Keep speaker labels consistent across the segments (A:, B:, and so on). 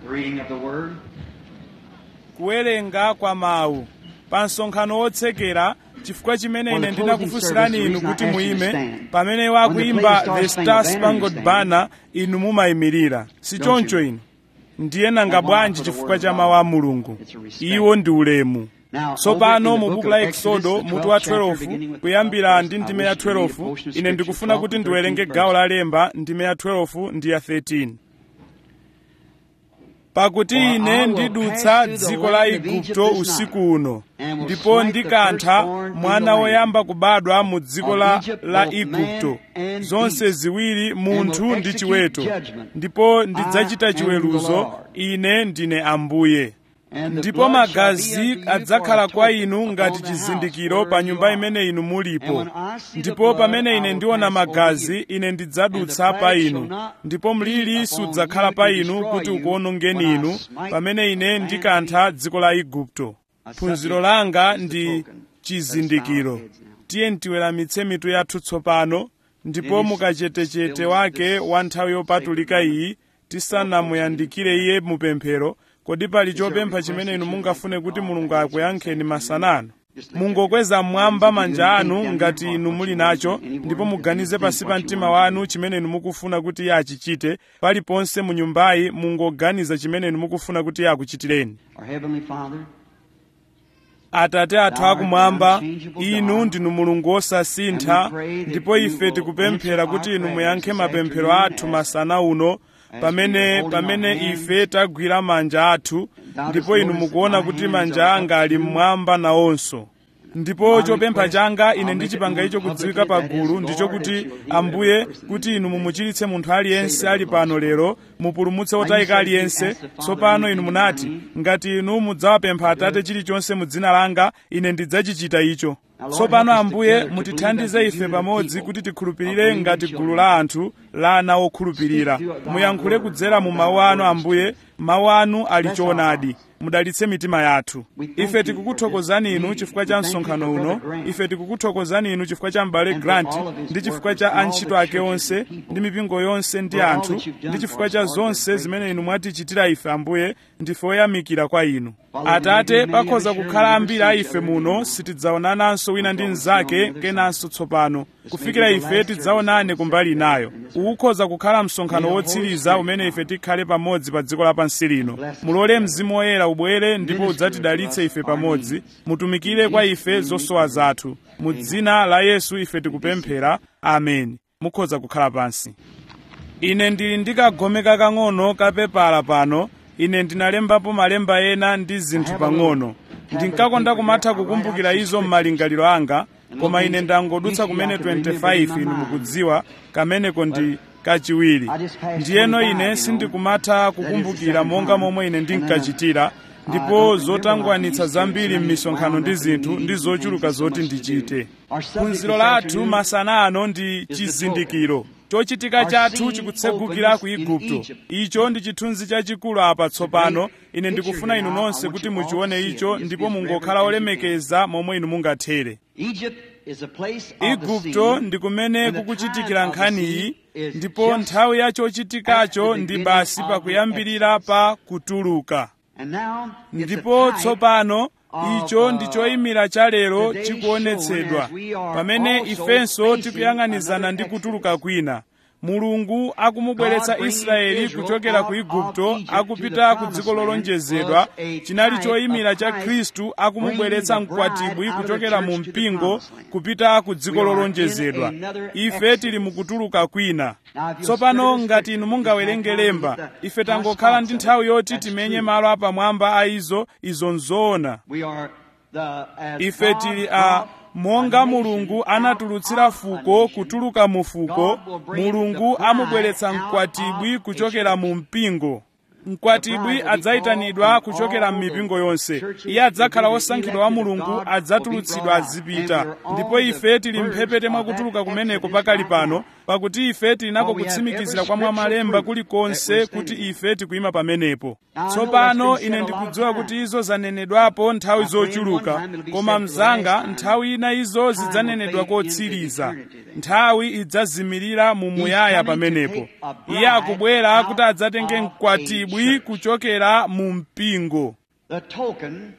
A: The reading of the Word.
B: kuwerenga kwa mawu pa msonkhano wotsekera chifukwa chimene ine ndinakufunsirani inu kuti muime pamene wakuimba the star spangled banner inu mumayimirira si choncho inu ndiye nanga bwanji chifukwa cha mawu a mulungu iwo ndi ulemu tsopano mu buku la eksodo mutu wa 12 kuyambira ndi ndime ya 12 ine ndikufuna kuti ndiwerenge gawo la lemba ndime ya 12 ndi ya 13 pakuti ine ndidutsa dziko la igupto usiku uno ndipo ndikantha mwana woyamba kubadwa mu dziko la, la igupto zonse ziwiri munthu ndi chiweto ndipo ndidzachita chiweruzo ine ndine ambuye ndipo magazi adzakhala kwa inu ngati chizindikiro pa nyumba imene inu mulipo ndipo pamene ine ndiona magazi ine ndidzadutsa pa inu ndipo mliri sudzakhala pa inu kuti ukuonongeni inu pamene ine ndikantha dziko la igupto phunziro langa ndi chizindikiro tiye ntiweramitse mitu yathu tsopano ndipo mukachetechete wake wa nthawi yopatulika iyi tisanamuyandikire iye mupemphero kodi pali chopempha chimene inu mungafune kuti mulungu akuyankheni masanano mungokweza mmwamba manja anu ngati inu muli nacho ndipo muganize pasi pa mtima wanu chimene inu mukufuna kuti iye achichite paliponse mu nyumbayi mungoganiza chimene inu mukufuna kuti iye akuchitireni
A: Our Heavenly Father,
B: atate athu akumwamba inu ndinu mulungu wosasintha ndipo ife tikupemphera kuti inu muyankhe mapemphero athu masana uno pamene pamene ife tagwira manja athu ndipo inu mukuona kuti manja anga ali mmwamba nawonso ndipo chopempha changa ine ndichipanga icho kudziwika pagulu ndicho kuti ambuye kuti inu mumuchiritse munthu aliyense ali pano lero mupulumutse wotayika aliyense tsopano inu munati ngati inu mudzawapempha atate chilichonse mu dzina langa ine ndidzachichita icho tsopano ambuye mutithandize ife pamodzi kuti tikhulupirire ngati gulu la anthu la ana okhulupirira muyankhule kudzera mu mawu anu ambuye mawu anu ali choonadi mudalitse mitima yathu ife tikukuthokozani inu chifukwa cha msonkhano uno ife tikukuthokozani inu chifukwa cha m'bale grant ndi chifukwa cha antchito ake onse ndi mipingo yonse ndi anthu ndi chifukwa cha zonse zimene inu mwatichitira ife ambuye ndife oyamikira kwa inu atate pakhoza kukhala ambiri a ife muno sitidzaonananso wina ndi mnzake kenanso tsopano kufikira ife tidzaonane kumbali inayo ukhoza kukhala msonkhano wotsiriza umene ife tikhale pamodzi pa dziko lapansi lino mulole mzimu woyera ubwere ndipo udzatidalitse ife pamodzi mutumikire kwa ife zosowa zathu mu dzina la yesu ife tikupemphera ameni mukhoza kukhala pansi ine ndili ndikagome kakang'ono kapepala pano ine ndinalembapo malemba ena ndi zinthu pang'ono ndinkakonda kumatha kukumbukira izo m'malingaliro anga koma ine ndangodutsa kumene 25 inu mukudziwa kameneko ndi kachiwiri ndiyeno ine sindikumatha kukumbukira monga momwe ine ndinkachitira ndipo zotangwanitsa zambiri m'misonkhano ndi zinthu ndi zochuluka zoti ndichite phunziro lathu masana ano ndi chizindikiro chochitika chathu chikutsegukira ku igupto icho ndi chithunzi chachikulu apa tsopano ine ndikufuna inu nonse kuti muchione icho ndipo mungokhala olemekeza momwe inu mungathere
A: Egypt is a place of the
B: igupto
A: scene,
B: ndi kumene
A: and the
B: kukuchitikira
A: time of the
B: nkhaniyi
A: scene is
B: ndipo
A: just
B: nthawi ya chochitikacho
A: at the
B: ndi
A: beginning
B: basi
A: of
B: pakuyambirira
A: the
B: pa kutuluka
A: And now it's a
B: ndipo
A: type
B: tsopano
A: of,
B: icho
A: uh,
B: ndi choyimira cha lero
A: today
B: chikuonetsedwa
A: showing as we are
B: pamene
A: also
B: ifenso
A: facing
B: tikuyang'anizana
A: another
B: ndi
A: Exodus.
B: kutuluka kwina mulungu akumubweretsa
A: God bringing
B: israeli
A: Israel
B: kuchokera ku
A: out
B: igupto
A: of Egypt
B: akupita
A: to the
B: ku dziko
A: promised
B: lolonjezedwa
A: land was
B: chinali
A: a
B: choyimira
A: type
B: cha
A: of
B: khristu
A: Christ
B: akumubweretsa
A: bringing the bride
B: mkwatibwi
A: out of the
B: kuchokera mu
A: church to the
B: mpingo
A: promised land.
B: kupita ku dziko
A: We are in
B: lolonjezedwa
A: another
B: ife
A: Exodus.
B: tili mukutuluka kwina
A: Now, if you'll
B: tsopano
A: study the
B: ngati inu
A: scripture,
B: mungawerenge
A: you can
B: lemba
A: find the
B: ife tangokhala ndi
A: response
B: nthawi
A: of it.
B: yoti
A: That's
B: timenye
A: true.
B: malo apamwamba a izo izo nzoona
A: We are the, as
B: ife
A: God
B: tili a
A: brought
B: monga
A: a nation
B: mulungu
A: out
B: anatulutsira
A: of a
B: fuko
A: nation,
B: kutuluka mu fuko
A: God will bring
B: mulungu
A: the bride
B: amubweretsa
A: out
B: mkwatibwi
A: of a
B: kuchokera
A: church.
B: mu mpingo
A: The
B: mkwatibwi
A: bride will be
B: adzayitanidwa
A: called from
B: kuchokera
A: all
B: m'mipingo
A: the
B: yonse
A: churches
B: iye adzakhala
A: will be
B: wosankhidwa wa
A: elected of
B: mulungu
A: God,
B: adzatulutsidwa
A: will be brought out.
B: azipita
A: And we're on
B: ndipo
A: the
B: ife tili
A: verge
B: mphepete
A: of
B: mwakutuluka
A: that
B: kumeneko
A: Exodus
B: pakali
A: right
B: pano
A: now.
B: pakuti ife tilinako kutsimikizira kwa mwamalemba kulikonse kuti ife tikuyima pamenepo tsopano ine ndikudziwa kuti izo zanenedwapo nthawi zochuluka koma mzanga nthawi ina izo zidzanenedwa kotsiriza nthawi idzazimirira mu muyaya pamenepo iye akubwera kuti adzatenge mkwatibwi kuchokera mu mpingo
A: The token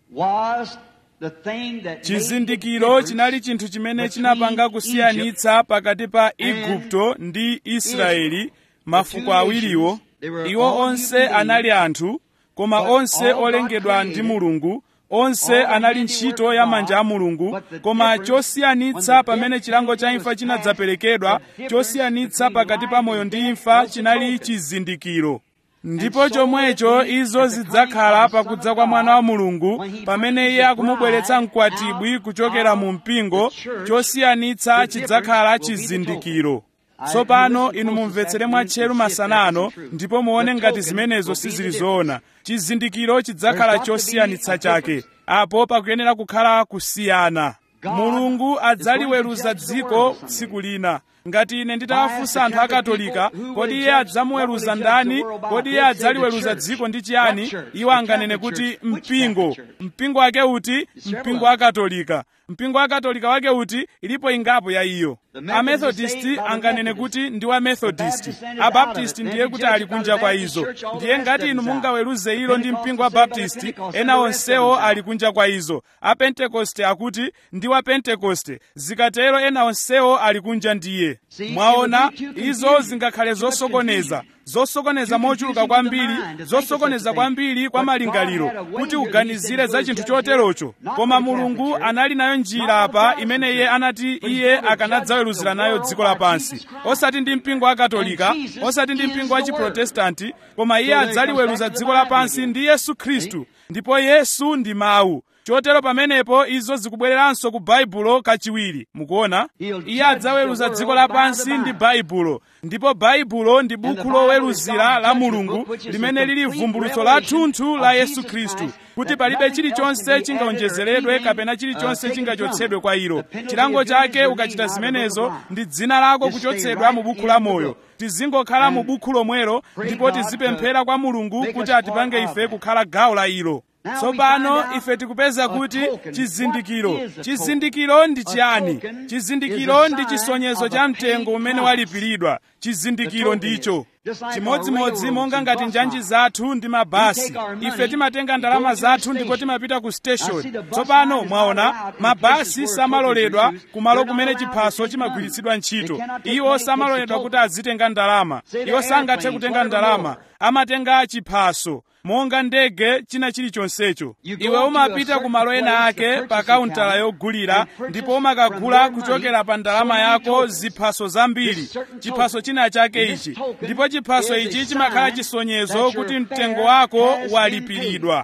A: was the thing that
B: chizindikiro
A: made the
B: chinali
A: difference
B: chinthu chimene
A: between
B: chinapanga kusiyanitsa pakati pa igupto ndi israeli mafuko awiriwo iwo onse anali anthu koma onse olengedwa ndi mulungu onse anali ntchito ya manja a mulungu koma chosiyanitsa pamene chilango cha imfa chinadzaperekedwa chosiyanitsa pakati pa moyo ndi imfa chinali chizindikiro ndipo chomwecho izo zidzakhala pakudza kwa mwana wa mulungu pamene iye akumubweretsa mkwatibwi kuchokera mu mpingo chosiyanitsa chidzakhala chizindikiro tsopano inu mumvetsere mwatcheru masanano ndipo muone ngati zimenezo sizili zoona chizindikiro chidzakhala chosiyanitsa chake apo pakuyenera kukhala kusiyana mulungu adzaliweruza dziko tsiku lina ngati ine nditawafunsa anthu akatolika kodi iye adzamuweruza ndani kodi iye adzaliweruza dziko ndi chiyani iwo anganene kuti mpingo mpingo wake uti mpingo wa katolika mpingo wa katolika wake uti ilipo ingapo ya iyo amethodisti anganene kuti ndi wa methodist abaptisti ndiye kuti ali kunja kwa izo ndiye ngati inu mungaweruze ilo ndi mpingo wa baptisti ena onsewo ali kunja kwa izo apentekoste akuti ndi wa pentekoste zikatero ena onsewo ali kunja ndiye mwaona izo zingakhale zosokoneza zosokoneza mochuluka kwambiri zosokoneza kwambiri kwa malingaliro kuti uganizire za chinthu choterocho koma mulungu anali nayo njira apa imene iye anati iye akanadzaweruzira nayo dziko lapansi osati ndi mpingo wa katolika osati ndi mpingo wa chiprotestanti koma iye adzaliweruza dziko lapansi ndi yesu khristu ndipo yesu ndi mawu chotero pamenepo izo zikubwereranso ku baibulo kachiwiri mukuona iye adzaweruza dziko lapansi ndi baibulo ndipo baibulo ndi buku loweruzira la mulungu limene lili vumbulutso lathunthu la yesu khristu kuti palibe chilichonse chingawonjezeredwe kapena chilichonse chingachotsedwe kwa ilo chilango chake ukachita zimenezo ndi dzina lako kuchotsedwa mu buku la moyo tizingokhala mu buku lomwelo ndipo tizipemphera kwa mulungu kuti atipange ife kukhala gawo la ilo tsopano ife tikupeza kuti chizindikiro chizindikiro ndi chiyani chizindikiro ndi chisonyezo cha mtengo umene walipiridwa chizindikiro ndicho chimodzimodzi monga ngati njanji zathu ndi mabasi ife timatenga ndalama zathu ndipo timapita ku station tsopano mwaona mabasi samaloledwa kumalo kumene chiphaso chimagwiritsidwa ntchito iwo samaloledwa kuti azitenga ndalama iwo sangathe kutenga ndalama amatenga chiphaso monga ndege china chilichonsecho iwe umapita ku malo ena ake pa kauntala yogulira ndipo umakagula kuchokera pa ndalama yako ziphaso zambiri chiphaso china chake ichi ndipo chiphaso ichi chimakhala chisonyezo kuti mtengo wako walipiridwa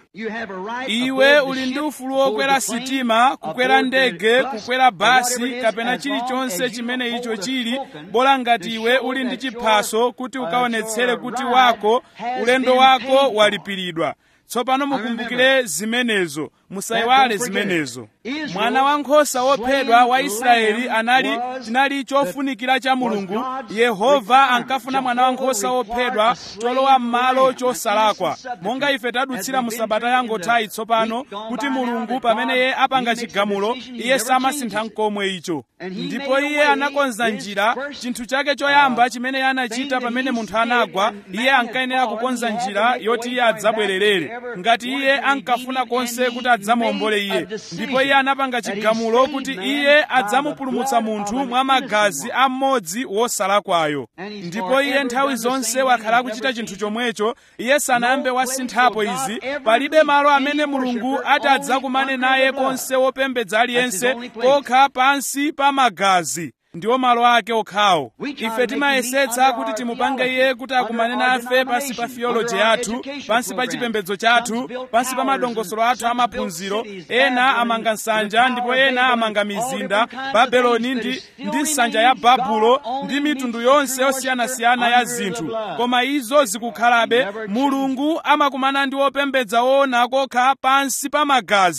B: iwe uli ndi ufulu wokwera sitima kukwera ndege kukwera basi kapena chilichonse chimene icho chili bola ngati iwe uli ndi chiphaso kuti ukaonetsere kuti wako ulendo wako walipiridwa tsopano mukumbukire zimenezo musayiwale zimenezo mwana wankhosa wophedwa wa israeli anali chinali chofunikira cha mulungu yehova ankafuna mwana wankhosa wophedwa cholowa m'malo chosalakwa monga ife tadutsira mu sabata yangothayi tsopano kuti mulungu pamene iye apanga chigamulo iye samasintha nkomwe icho ndipo iye anakonza njira chinthu chake choyamba chimene iye anachita pamene munthu anagwa iye ankayenera kukonza njira yoti iye adzabwererere ngati iye ankafuna konse kuti adzamuombole iye ndipo iye anapanga chigamulo kuti iye adzamupulumutsa munthu mwa magazi a mmodzi wosalakwayo ndipo iye nthawi zonse wakhala akuchita chinthu chomwecho iye sanayambe wasinthapo izi palibe malo amene mulungu ati adzakumane naye konse wopembedza aliyense kokha pansi pa magazi ndiwo malo ake okhawo ife timayesetsa kuti timupange iye kuti akumane nafe pansi pa theology yathu pansi pa chipembedzo chathu pansi pa madongosolo athu amaphunziro ena amanga nsanja ndipo ena amanga mizinda babeloni ndi, ndi nsanja ya babulo ndi mitundu yonse yosiyanasiyana ya zinthu koma izo zikukhalabe mulungu amakumana ndi wopembedza woona kokha pansi pa magazi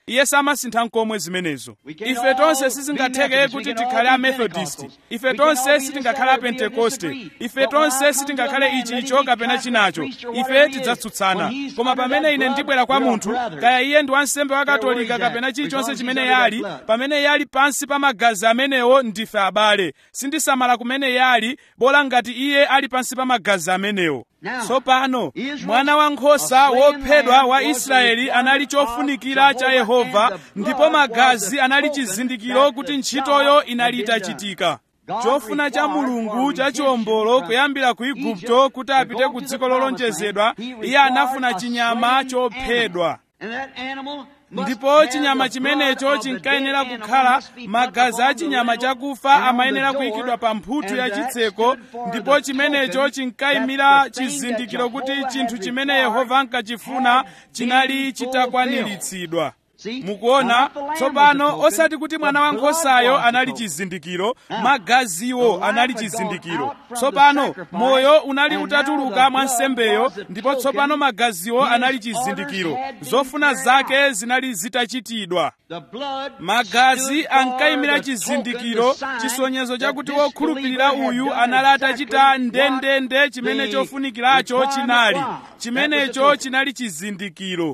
B: iye samasintha nkomwe zimenezo ife tonse sizingatheke kuti tikhale amethodist ife tonse sitingakhale apentekoste ife tonse sitingakhale ichi icho kapena chinacho ife tidzatsutsana koma pamene ine ndibwera kwa munthu kaya iye ndi wansembe wa katolika kapena chilichonse chimene yali pamene yali pansi pa magazi amenewo ndife abale sindisamala kumene yali bola ngati iye ali pansi pa magazi amenewo tsopano mwana wankhosa wophedwa wa israeli anali chofunikira cha yehova ndipo magazi anali chizindikiro kuti ntchitoyo inali itachitika chofuna cha mulungu cha chiwombolo kuyambira ku igupto kuti apite ku dziko lolonjezedwa iye anafuna chinyama chophedwa ndipo chinyama chimenecho chinkayenera kukhala magazi a chinyama chakufa amayenera kuyikidwa pa mphuthu ya chitseko ndipo chimenecho chinkayimira chizindikiro kuti chinthu chimene yehova ankachifuna chinali chitakwaniritsidwa mukuona tsopano osati kuti mwana wankhosayo anali chizindikiro magaziwo anali chizindikiro tsopano moyo unali utatuluka mwa nsembeyo ndipo tsopano magaziwo anali chizindikiro zofuna zake zinali zitachitidwa magazi ankayimira chizindikiro chisonyezo chakuti wokhulupirira uyu anali atachita ndendende chimene chofunikiracho chinali chimenecho chinali chizindikiro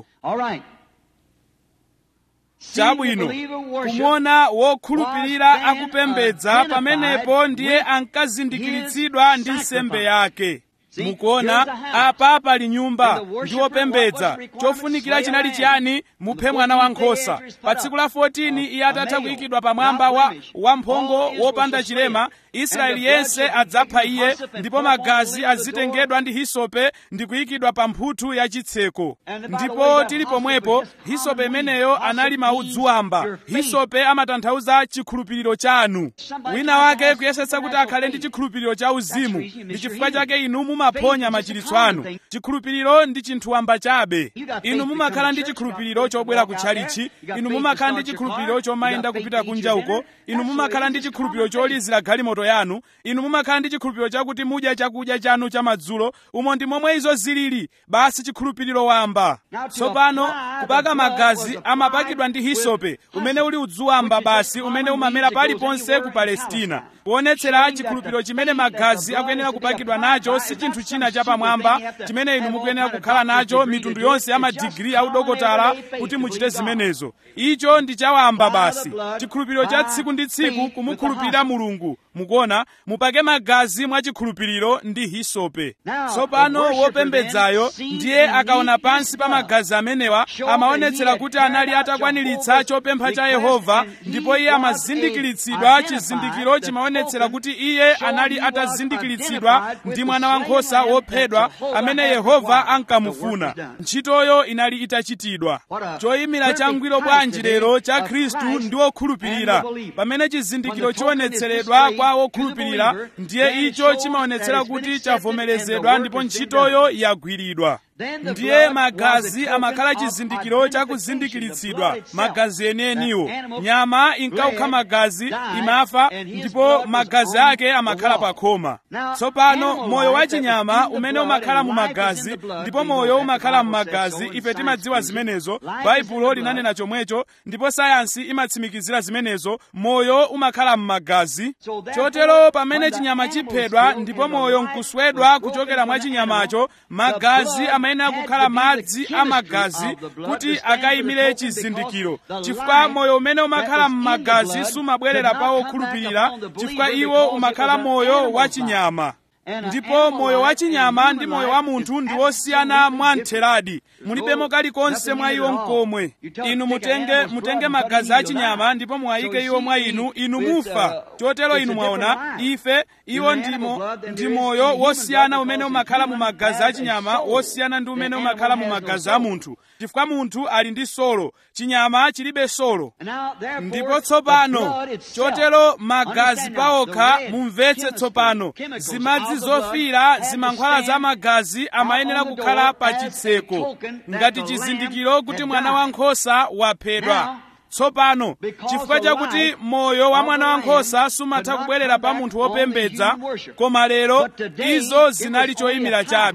B: chabwino kumona wokhulupirira akupembedza pamenepo ndiye ankazindikiritsidwa ndi nsembe yake mukuona apa pali nyumba ndi wopembedza chofunikira chinali chiyani muphe mwana wankhosa pa tsiku la 14 iye atatha kuyikidwa pamwamba wa wamphongo wopanda chilema israeli yense adzapha iye ndipo magazi azitengedwa ndi hisope ndi kuyikidwa pa mphuthu ya chitseko ndipo tili pomwepo hisope imeneyo anali maudzu amba hisope amatanthauza chikhulupiriro chanu wina wake kuyesetsa kuti akhale ndi chikhulupiriro cha uzimu ndi chifukwa chake inu mumaphonya machiritso anu chikhulupiriro ndi chinthu wamba chabe inu mumakhala ndi chikhulupiriro chobwera kutchalichi inu mumakhala ndi chikhulupiriro chomayenda kupita kunja uko inu mumakhala ndi chikhulupiriro cholizira galimoto yanu inu mumakhala ndi chikhulupiriro chakuti mudya chakudya chanu chamadzulo umo ndi momwe izo zilili basi chikhulupiriro wamba tsopano kupaka magazi amapakidwa ndi hisope umene uli udzu wamba basi umene umamera paliponse ku palestina kuonetsera chikhulupiriro chimene magazi akuyenera kupakidwa nacho si chinthu china chapamwamba chimene inu mukuyenera kukhala nacho mitundu yonse ya madigiri audokotala kuti muchite zimenezo icho ndi chawamba basi chikhulupiriro cha tsiku ndi tsiku kumukhulupirira mulungu mukuona mupake magazi mwa chikhulupiriro ndi hisope tsopano wopembedzayo ndiye akaona pansi pa magazi amenewa amaonetsera kuti anali atakwaniritsa chopempha cha yehova ndipo iye amazindikiritsidwa chizindikiro chimaonetsera kuti iye anali atazindikiritsidwa ndi mwana wankhosa wophedwa amene yehova ankamufuna ntchitoyo inali itachitidwa choyimira changwiro bwanji lero cha khristu ndi wokhulupirira pamene chizindikiro chionetseredwa kwa wokhulupirira ndiye icho chimaonetsera kuti chavomerezedwa ndipo ntchitoyo yagwiridwa ndiye magazi amakhala chizindikiro chakuzindikiritsidwa magazi enieniwo nyama inkaukha magazi imafa ndipo magazi ake amakhala pa khoma tsopano moyo wa chinyama umene umakhala mu magazi ndipo moyo umakhala mu magazi ife timadziwa zimenezo baibulo linanena chomwecho ndipo sayansi imatsimikizira zimenezo moyo umakhala mu magazi chotero pamene chinyama chiphedwa ndipo moyo nkuswedwa kuchokera mwa chinyamacho magazi amayenera kukhala madzi amagazi kuti akayimire chizindikiro chifukwa moyo umene umakhala m'magazi sumabwerera pa wokhulupirira chifukwa iwo umakhala moyo wa chinyama ndipo moyo wa chinyama ndi moyo wa munthu ndi wosiyana mwamtheradi mulibemo kalikonse mwa iwo mkomwe inu mutenge mutenge magazi a chinyama ndipo muwayike iwo mwa inu inu mufa chotero inu mwaona ife iwo ndimo ndi moyo wosiyana umene umakhala mu magazi a chinyama wosiyana ndi umene umakhala mu magazi a munthu chifukwa munthu ali ndi solo chinyama chilibe solo ndipo tsopano chotero magazi pawokha mumvetse tsopano zimadzi zofira zimankhwala za magazi amayenera kukhala pa chitseko ngati chizindikiro kuti mwana wankhosa waphedwa tsopano chifukwa chakuti moyo wa mwana wankhosa sumatha kubwerera pa munthu wopembedza koma lero izo zinali choyimira chabe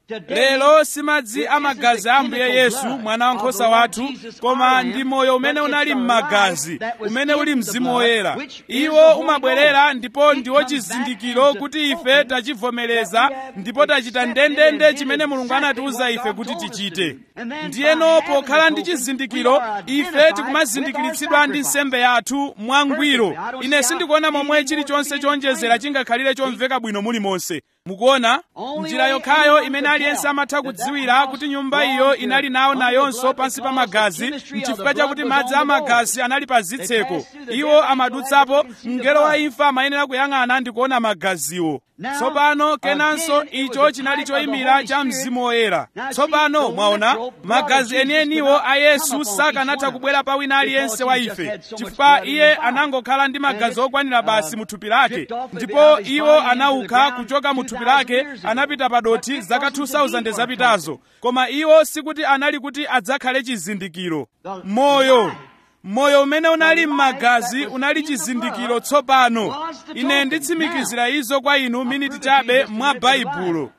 B: lero si madzi amagazi a ambuye yesu mwana wankhosa wathu koma ndi moyo umene unali m'magazi umene uli mzimu woyera iwo umabwerera ndipo ndiwo chizindikiro kuti ife tachivomereza ndipo tachita ndendende chimene mulungu anatiwuza ife kuti tichite ndiyeno pokhala ndi chizindikiro ife tikumazindikiritsidwa ndi nsembe yathu mwangwiro ine sindikuona momwe chilichonse chonjezera chingakhalire chomveka bwino mulimonse mukuona njira yokhayo imene aliyense amatha kudziwira kuti nyumba iyo inali nawo nayonso pansi pa magazi nchifukwa chakuti madzi amagazi anali pa zitseko iwo amadutsapo mngelo wa imfa amayenera kuyang'ana ndi kuona magaziwo tsopano kenanso icho chinali choyimira cha mzimu woyera tsopano mwaona magazi enieniwo a yesu sakanatha kubwera pa wina aliyense wa ife chifukwa iye anangokhala ndi magazi okwanira basi mu thupi lake ndipo iwo anauka kuchoka mu thupi lake anapita padoti zaka 2000 zapitazo koma iwo sikuti anali kuti adzakhale chizindikiro moyo moyo umene unali m'magazi unali chizindikiro tsopano ine nditsimikizira izo kwa inu miniti chabe mwa baibulo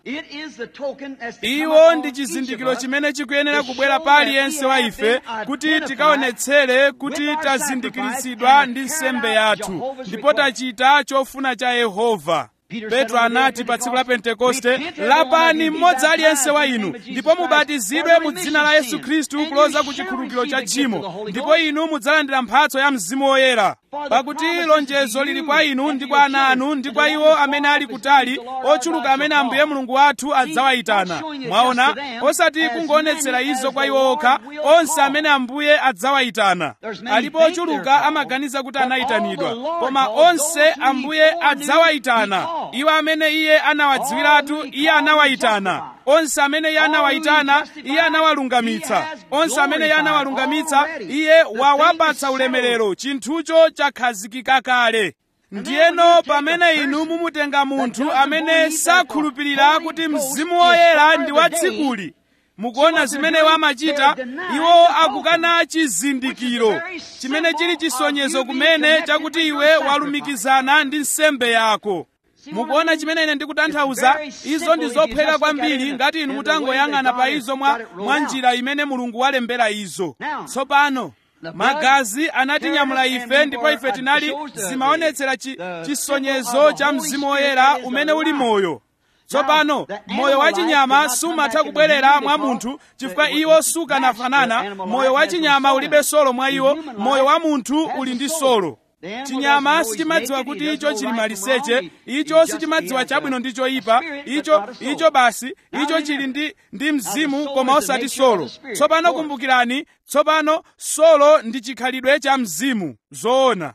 B: iwo ndi chizindikiro chimene chikuyenera kubwera pa aliyense wa ife kuti tikaonetsere kuti tazindikiritsidwa ndi nsembe yathu ndipo tachita chofuna cha yehova petro anati pa tsiku la pentekoste lapani mmodzi aliyense wa inu ndipo mubatizidwe mu dzina la yesu khristu kuloza ku chikhululukiro cha tchimo ndipo inu mudzalandira mphatso ya mzimu woyera pakuti lonjezo lili kwa inu ndi kwa ana anu ndi kwa iwo amene ali kutali ochuluka amene ambuye mulungu wathu adzawayitana mwaona osati kungoonetsera izo kwa iwo okha onse amene ambuye adzawayitana alipo ochuluka amaganiza kuti anayitanidwa koma onse ambuye adzawayitana iwo amene iye anawadziwiratu iye anawayitana onse amene iye anawayitana iye anawalungamitsa onse amene iye anawalungamitsa iye wawapatsa ulemerero chinthucho chakhazikika kale ndiyeno pamene inu mumutenga munthu amene sakhulupirira kuti mzimu woyera ndi wa tsikuli mukuona zimene amachita iwo akukana chizindikiro chimene chili chisonyezo kumene chakuti iwe walumikizana ndi nsembe yako mukuona chimene ine ndikutanthauza izo ndi zophweka kwambiri ngati inu mutangoyang'ana pa izo mwa, mwa njira imene mulungu walembera izo tsopano magazi anatinyamula ife ndipo ife tinali zimaonetsera chi, chisonyezo cha mzimu woyera umene uli moyo tsopano moyo wachinyama sumatha kubwerera mwa munthu chifukwa iwo sukanafanana moyo wachinyama ulibe solo mwa iwo moyo wa munthu uli ndi solo chinyama sichimadziwa kuti icho chili maliseche icho sichimadziwa chabwino ndi choyipa icho icho basi icho chili ndi, ndi mzimu koma osati solo tsopano kumbukirani tsopano solo ndi chikhalidwe cha mzimu zoona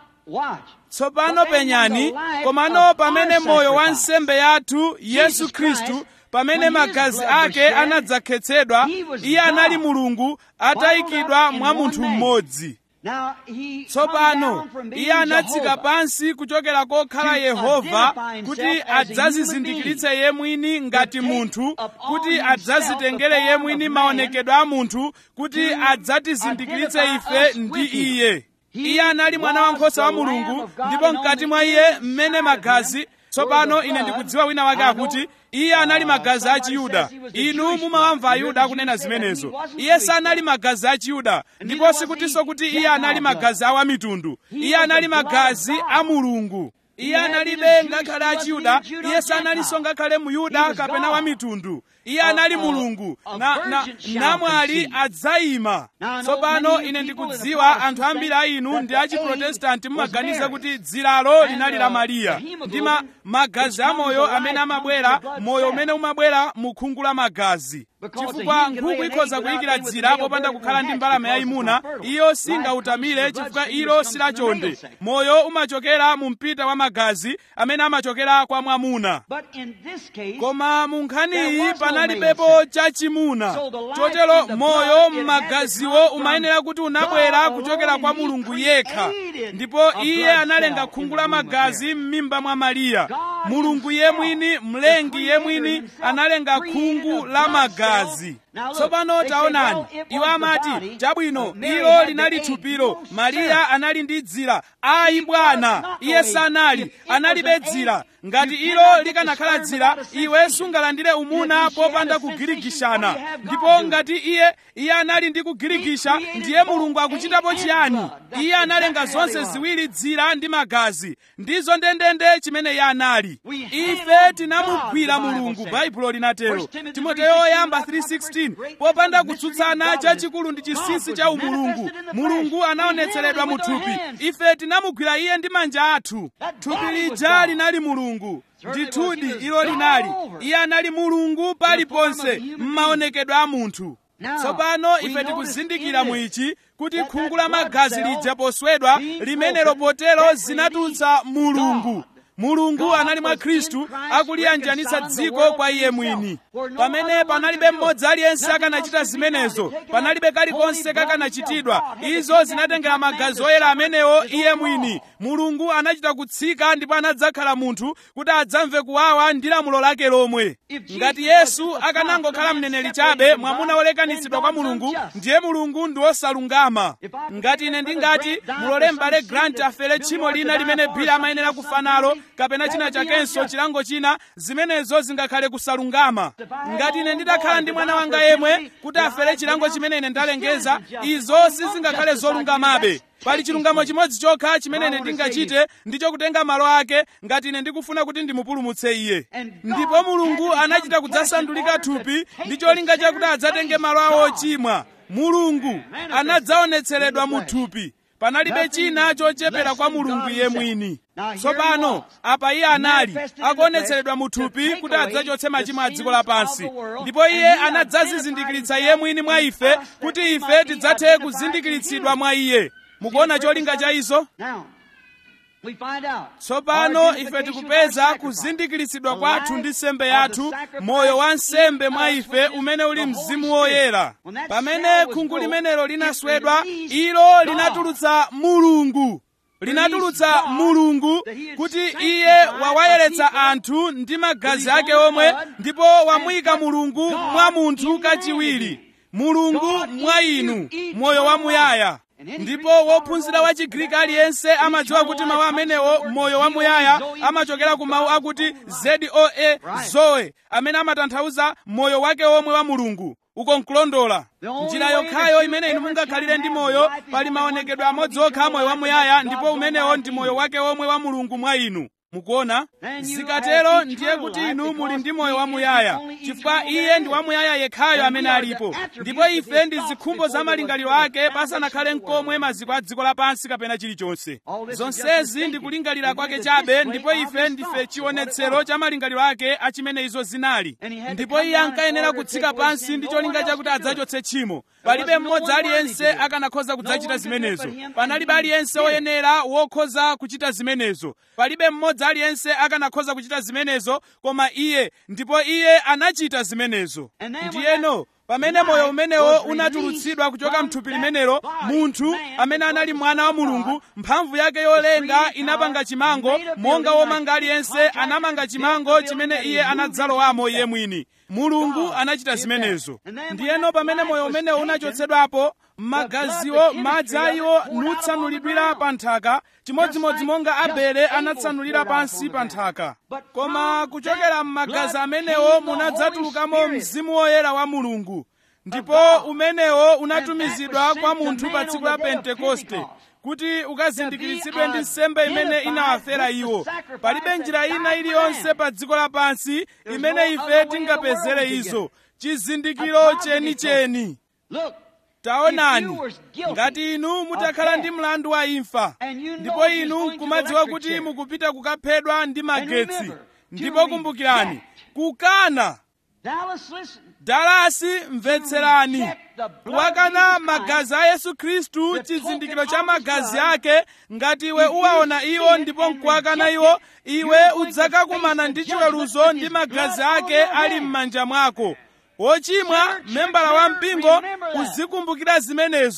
B: tsopano penyani komano pamene moyo wa nsembe yathu yesu khristu pamene magazi ake anadzakhetsedwa iye anali mulungu atayikidwa mwa munthu mmodzi tsopano iye anatsika pansi kuchokera kokhala yehova kuti adzazizindikiritse ye mwini ngati munthu kuti adzazitengere ye mwini maonekedwe a munthu kuti adzatizindikiritse ife ndi iye iye anali mwana wankhosa wa mulungu ndipo mkati mwa iye mmene magazi tsopano ine ndikudziwa wina wake akuti iye anali magazi a chiyuda inu mumawamva ayuda akunena zimenezo iye sanali magazi a chiyuda ndipo sikutinso kuti iye anali magazi a wamitundu iye anali magazi a mulungu iye analibe ngakhale a chiyuda iye sanalinso ngakhale muyuda kapena wamitundu iye anali mulungu na, na, namwali adzayima tsopano ine ndikudziwa anthu ambiri a inu ndi a chiprotestanti mumaganiza kuti dzilalo linali la mariya ndi ma, magazi amoyo amene amabwera moyo umene umabwera mu khungu la magazi chifukwa nkhuku ikhoza kuyikira dzira popanda kukhala ndi mbalame yayimuna iyo singautamire chifukwa ilo silachonde moyo umachokera mu mpita wa magazi amene amachokera kwa mwamuna koma mu nkhaniyi panalibepo chachimuna chotero moyo m'magaziwo umayenera kuti unabwera kuchokera kwa mulungu yekha ndipo iye analenga khungu la magazi m'mimba mwa mariya mulungu yemwini mlengi yemwini analenga khungu la magazi tsopano taonani iwo amati chabwino ilo linali thupilo mariya anali ndi dzira ayi bwana iye sanali analibe dzira ngati ilo likanakhala dzira iwe sungalandire umuna popanda kugirigishana ndipo ngati iye iye anali ndi kugirigisha ndiye mulungu akuchitapo chiyani iye analenga zonse ziwiri dzira ndi magazi ndizo ndendende chimene iye anali ife tinamugwira mulungu baibulo linatero timoteyo oyamba 3:16 popanda kutsutsana chachikulu ndi chinsinsi cha umulungu mulungu anaonetseredwa mu thupi ife tinamugwira iye ndi manja athu thupi lija linali mulungu ndithudi ilo linali iye anali mulungu paliponse m'maonekedwe a munthu tsopano ife tikuzindikira mu ichi kuti khungu la magazi lija poswedwa limenelo potero zinatulutsa mulungu mulungu anali mwa khristu akuliyanjanitsa dziko kwa iye mwini pamene panalibe mmodzi aliyense akanachita zimenezo panalibe kalikonse kakanachitidwa izo zinatengera magazi oyera amenewo iye mwini mulungu anachita kutsika ndipo anadzakhala munthu kuti adzamve kuwawa ndi lamulo lake lomwe ngati yesu akanangokhala mneneri chabe mwamuna wolekanitsidwa kwa mulungu ndiye mulungu ndi wosalungama ngati ine ndingati mulole m'bale grant afere tchimo lina limene bili amayenera kufa nalo kapena china chakenso chilango china zimenezo zingakhale kusalungama ngati ine ndidakhala ndi mwana wanga yemwe kuti afere chilango chimene ine ndalengeza izo sizingakhale zolungamabe pali chilungamo chimodzi chokha chimene ine ndingachite ndicho kutenga malo ake ngati ine ndikufuna kuti ndimupulumutse iye ndipo mulungu anachita kudzasandulika thupi ndi cholinga chakuti adzatenge malo awo ochimwa mulungu anadzaonetseredwa mu thupi panalibe china chochepera kwa mulungu iye mwini tsopano apa iye anali akuonetseredwa mu thupi kuti adzachotse machimo a dziko lapansi ndipo iye anadzazizindikiritsa iye mwini mwa ife kuti ife tidzathe kuzindikiritsidwa mwa iye mukuona cholinga cha izo tsopano ife tikupeza kuzindikiritsidwa kwathu ndi nsembe yathu moyo wa nsembe mwa ife umene uli mzimu woyera pamene khungu limenelo linaswedwa ilo linatulutsa mulungu linatulutsa mulungu kuti iye wawayeretsa anthu ndi magazi ake omwe ndipo wamuyika mulungu mwa munthu kachiwiri mulungu mwa inu moyo wamuyaya ndipo wophunzira wa chigriki aliyense amadziwa kuti mawu amenewo moyo wamuyaya amachokera ku mawu akuti zoe zoe amene amatanthauza moyo wake omwe wa mulungu uko nkulondola njira yokhayo imene inu mungakhalire ndi moyo pali maonekedwe amodzi okha moyo wamuyaya ndipo umenewo ndi moyo wake omwe wa mulungu mwa inu mukuona zikatero ndiye kuti inu muli ndi moyo wamuyaya chifukwa iye ndi wamuyaya yekhayo amene alipo ndipo ife ndi zikhumbo za malingaliro ake pasanakhale nkomwe maziko a dziko lapansi kapena chilichonse zonsezi ndi kulingalira kwake chabe ndipo ife ndife chionetsero cha malingaliro ake achimene izo zinali ndipo iye ankayenera kutsika pansi ndi cholinga chakuti adzachotse tchimo palibe mmodzi aliyense akanakhoza kudzachita zimenezo panalibe aliyense woyenera wokhoza kuchita zimenezo palibe mmodzi aliyense akanakhoza kuchita zimenezo koma iye ndipo iye anachita zimenezo ndiyeno pamene moyo umenewo unatulutsidwa kuchoka mthupi limenelo munthu amene anali mwana wa mulungu mphamvu yake yolenga inapanga chimango monga womanga aliyense anamanga chimango chimene iye anadzalowamo iye mwini mulungu anachita zimenezo ndiyeno pamene moyo umenewo unachotsedwapo magaziwo madzi ayiwo nutsanulidwira pa nthaka chimodzimodzi monga abele anatsanulira pansi pa nthaka koma kuchokera m'magazi amenewo munadzatulukamo mzimu woyera wa mulungu ndipo umenewo unatumizidwa kwa munthu pa tsiku la pentekoste kuti ukazindikiritsidwe ndi nsembe imene inawafera iwo palibe njira ina iliyonse pa dziko lapansi imene ife tingapezere izo chizindikiro chenicheni taonani ngati inu mutakhala ndi mlandu wa imfa ndipo inu nkumadziwa kuti mukupita kukaphedwa ndi magetsi ndipo kumbukirani kukana dalasi mvetserani kuwakana magazi a yesu khristu chizindikiro cha magazi ake ngati iwe uwaona iwo ndipo nkuwakana iwo iwe udzakakumana ndi chiweruzo ndi magazi ake ali m'manja mwako wochimwa membala wa mpingo uzikumbukira zimenezo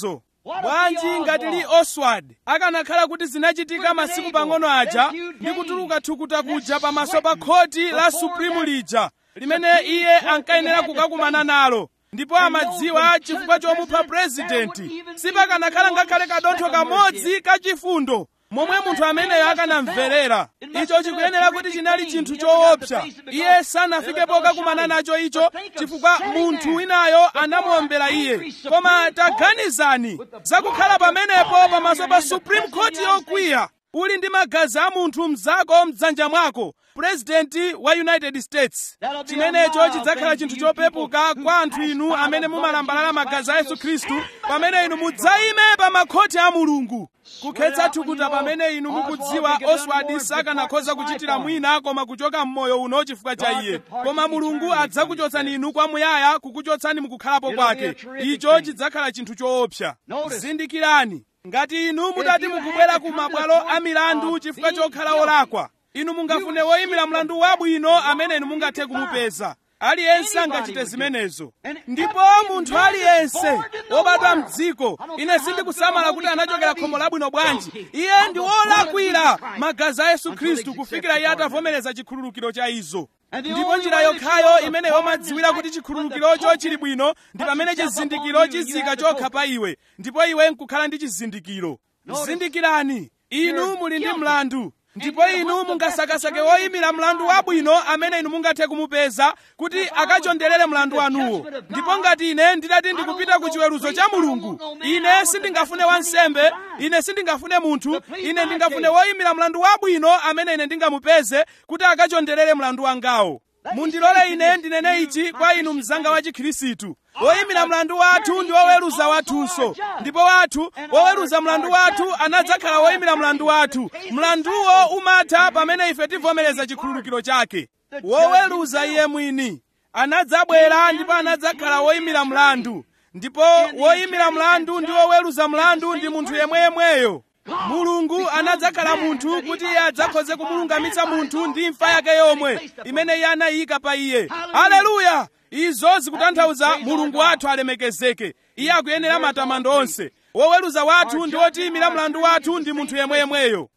B: bwanji ngati li oswald akanakhala kuti zinachitika masiku pang'ono aja ndi kutuluka thukuta kuja pamaso pa khoti la supreme lija limene iye ankayenera kukakumana nalo ndipo amadziwa chifukwa chomupha purezidenti sipakanakhala ngakhale kadontho kamodzi kachifundo momwe munthu ameneyo akanamverera icho chikuyenera kuti chinali chinthu choopsa iye sanafike pokakumana nacho icho chifukwa munthu winayo anamuombera iye koma taganizani zakukhala pamenepo pamaso pa supreme court yokwiya uli ndi magazi a munthu mzako mdzanja mwako purezidenti wa united states chimenecho chidzakhala chinthu chopepuka kwa anthu inu amene mumalambalala magazi a yesu khristu pamene inu mudzaime pa makhoti a mulungu kukhetsa thukuta pamene inu mukudziwa oswald sakanakhoza kuchitira mwina koma kuchoka mmoyo uno chifukwa cha iye koma mulungu adzakuchotsani inu kwamuyaya kukuchotsani mukukhalapo kwake icho chidzakhala chinthu choopsa zindikirani ngati inu mutati mukubwera ku mabwalo a milandu chifukwa chokhala olakwa inu mungafune woyimira mlandu wabwino amene inu mungathe kumupeza aliyense angachite zimenezo ndipo munthu aliyense wobadwa mdziko ine sindikusamala kuti anachokera khomo labwino bwanji iye ndi wolakwira magazi a yesu khristu kufikira iye atavomereza chikhululukiro cha izo ndipo njira yokhayo imene yomadziwira kuti chikhululukirocho chili bwino ndi pamene chizindikiro chizika chokha pa iwe ndipo iwe nkukhala ndi chizindikiro zindikirani inu muli ndi mlandu ndipo inu mungasakasake woyimira mlandu wabwino amene inu mungathe kumupeza kuti akachonderere mlandu wanuwo ndipo ngati ine ndidati ndikupita ku chiweruzo cha mulungu ine sindingafune wansembe ine sindingafune munthu ine ndingafune woyimira mlandu wabwino amene ine ndingamupeze kuti akachonderere mlandu wangawo mundilole ine ndinene ichi kwa inu mzanga wa chikhirisitu woyimira mlandu wathu ndi woweruza wathunso ndipo wathu woweruza mlandu wathu anadzakhala woyimira mlandu wathu mlanduwo umatha pamene ife tivomereza chikhululukiro chake woweruza iye mwini anadzabwera ndipo anadzakhala woyimira mlandu ndipo woyimira mlandu ndi woweruza mlandu ndi munthu yemweyemweyo mulungu anadzakhala munthu kuti iye adzakhoze kumulungamitsa munthu ndi imfa yake yomwe imene iye anayika pa iye haleluya izo zikutanthauza mulungu wathu alemekezeke iye akuyenera matamando onse woweruza wathu ndi wotiyimira mlandu wathu ndi munthu yemweyemweyo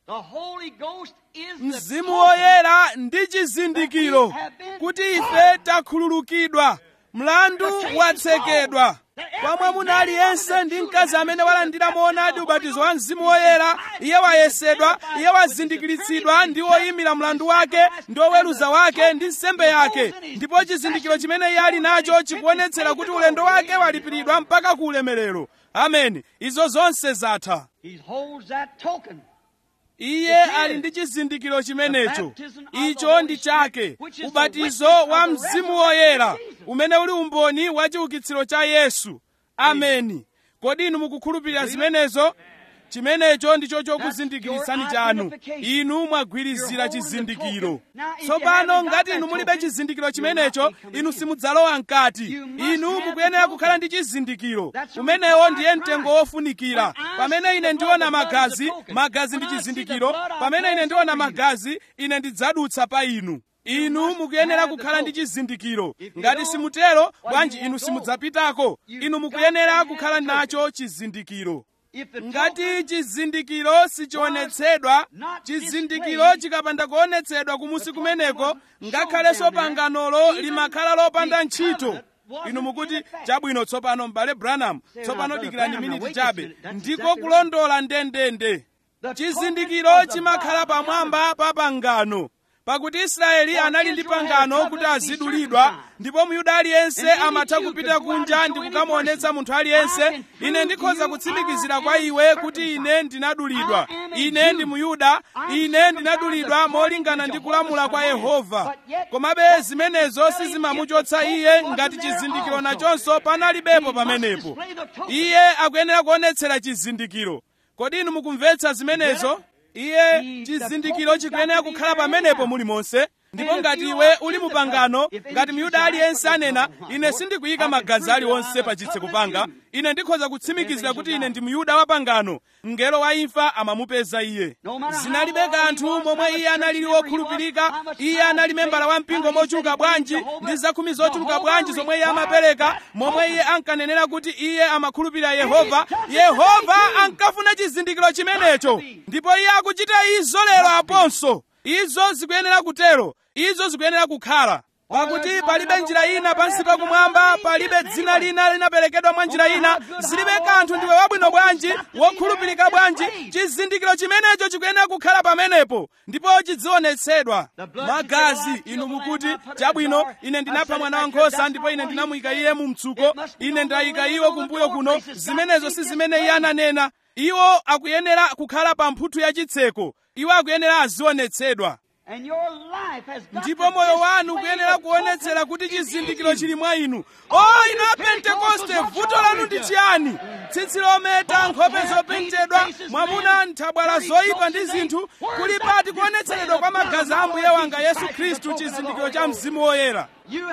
B: mzimu woyera ndi chizindikiro kuti ife takhululukidwa mlandu watsekedwa kwa mwamuna aliyense ndi mkazi amene walandira moonadi ubatizo wa mzimu woyera iye wayesedwa iye wazindikiritsidwa ndi woyimira mlandu wake ndi woweruza wake ndi nsembe yake ndipo chizindikiro chimene iye ali nacho chikuonetsera kuti ulendo wake walipiridwa mpaka ku ulemerero ameni izo zonse zatha iye ali ndi chizindikiro chimenecho icho ndi chake ubatizo wa mzimu woyera umene uli umboni wa chiukitsiro cha yesu ameni kodi inu mukukhulupirira zimenezo chimenecho ndicho chokuzindikiritsani chanu inu mwagwirizira chizindikiro tsopano ngati inu mulibe chizindikiro chimenecho inu simudzalowa mkati inu mukuyenera kukhala ndi chizindikiro umenewo ndiye mtengo wofunikira pamene ine ndiona magazi magazi ndi chizindikiro pamene ine ndiona magazi ine ndidzadutsa pa inu inu mukuyenera kukhala ndi chizindikiro ngati simutero bwanji inu simudzapitako inu mukuyenera kukhala nacho chizindikiro ngati chizindikiro sichionetsedwa chizindikiro chikapanda kuonetsedwa kumusi kumeneko ngakhalenso panganolo limakhala lopanda ntchito inu mukuti chabwino tsopano m'bale branham tsopano dikirani miniti chabe ndiko kulondola ndendende chizindikiro chimakhala pamwamba pa pangano pakuti israeli anali ndi pangano kuti azidulidwa ndipo myuda aliyense amatha kupita kunja ndi kukamuonetsa munthu aliyense ine ndikhoza kutsimikizira kwa iwe kuti ine ndinadulidwa ine ndi myuda ine ndinadulidwa molingana ndi kulamula kwa yehova komabe zimenezo sizimamuchotsa iye ngati chizindikiro nachonso panalibepo pamenepo iye akuyenera kuonetsera chizindikiro kodi inu mukumvetsa zimenezo iye chizindikiro chikuyenera kukhala pamenepo mulimonse ndipo ngati iwe uli mu pangano ngati myuda aliyense anena ine sindikuyika magazi aliwonse pa chitseko panga ine ndikhoza kutsimikizira kuti ine ndi myuda wa pangano mngelo wa imfa amamupeza iye zinalibe kanthu momwe iye analili wokhulupirika iye anali membala wa mpingo mochuluka bwanji ndi zakhumi zochuluka bwanji zomwe iye amapereka momwe iye ankanenera kuti iye amakhulupirira yehova yehova ankafuna chizindikiro chimenecho ndipo iye akuchita izo lero aponso izo zikuyenera kutero izo zikuyenera kukhala pakuti palibe njira ina pansi pakumwamba palibe dzina lina linaperekedwa mwa njira ina zilibe kanthu ndiwe wabwino bwanji wokhulupirika bwanji chizindikiro chimenecho chikuyenera kukhala pamenepo ndipo chizionetsedwa magazi inu mukuti chabwino ine ndinapha mwana wankhosa ndipo ine ndinamuyika iye mu mtsuko ine ndayika iwo kumbuyo kuno zimenezo si zimene iye ananena iwo akuyenera kukhala pa mphuthu ya chitseko iwo akuyenera azionetsedwa ndipo moyo wanu ukuyenera kuonetsera kuti chizindikiro chili mwa inu o inu apentekoste vuto lanu ndi chiyani tsitsi lometa nkhope zopentedwa mwamuna nthabwala zoyipa ndi zinthu kuli pati kuonetseredwa kwa magazi a ambuye wanga yesu khristu chizindikiro cha mzimu woyera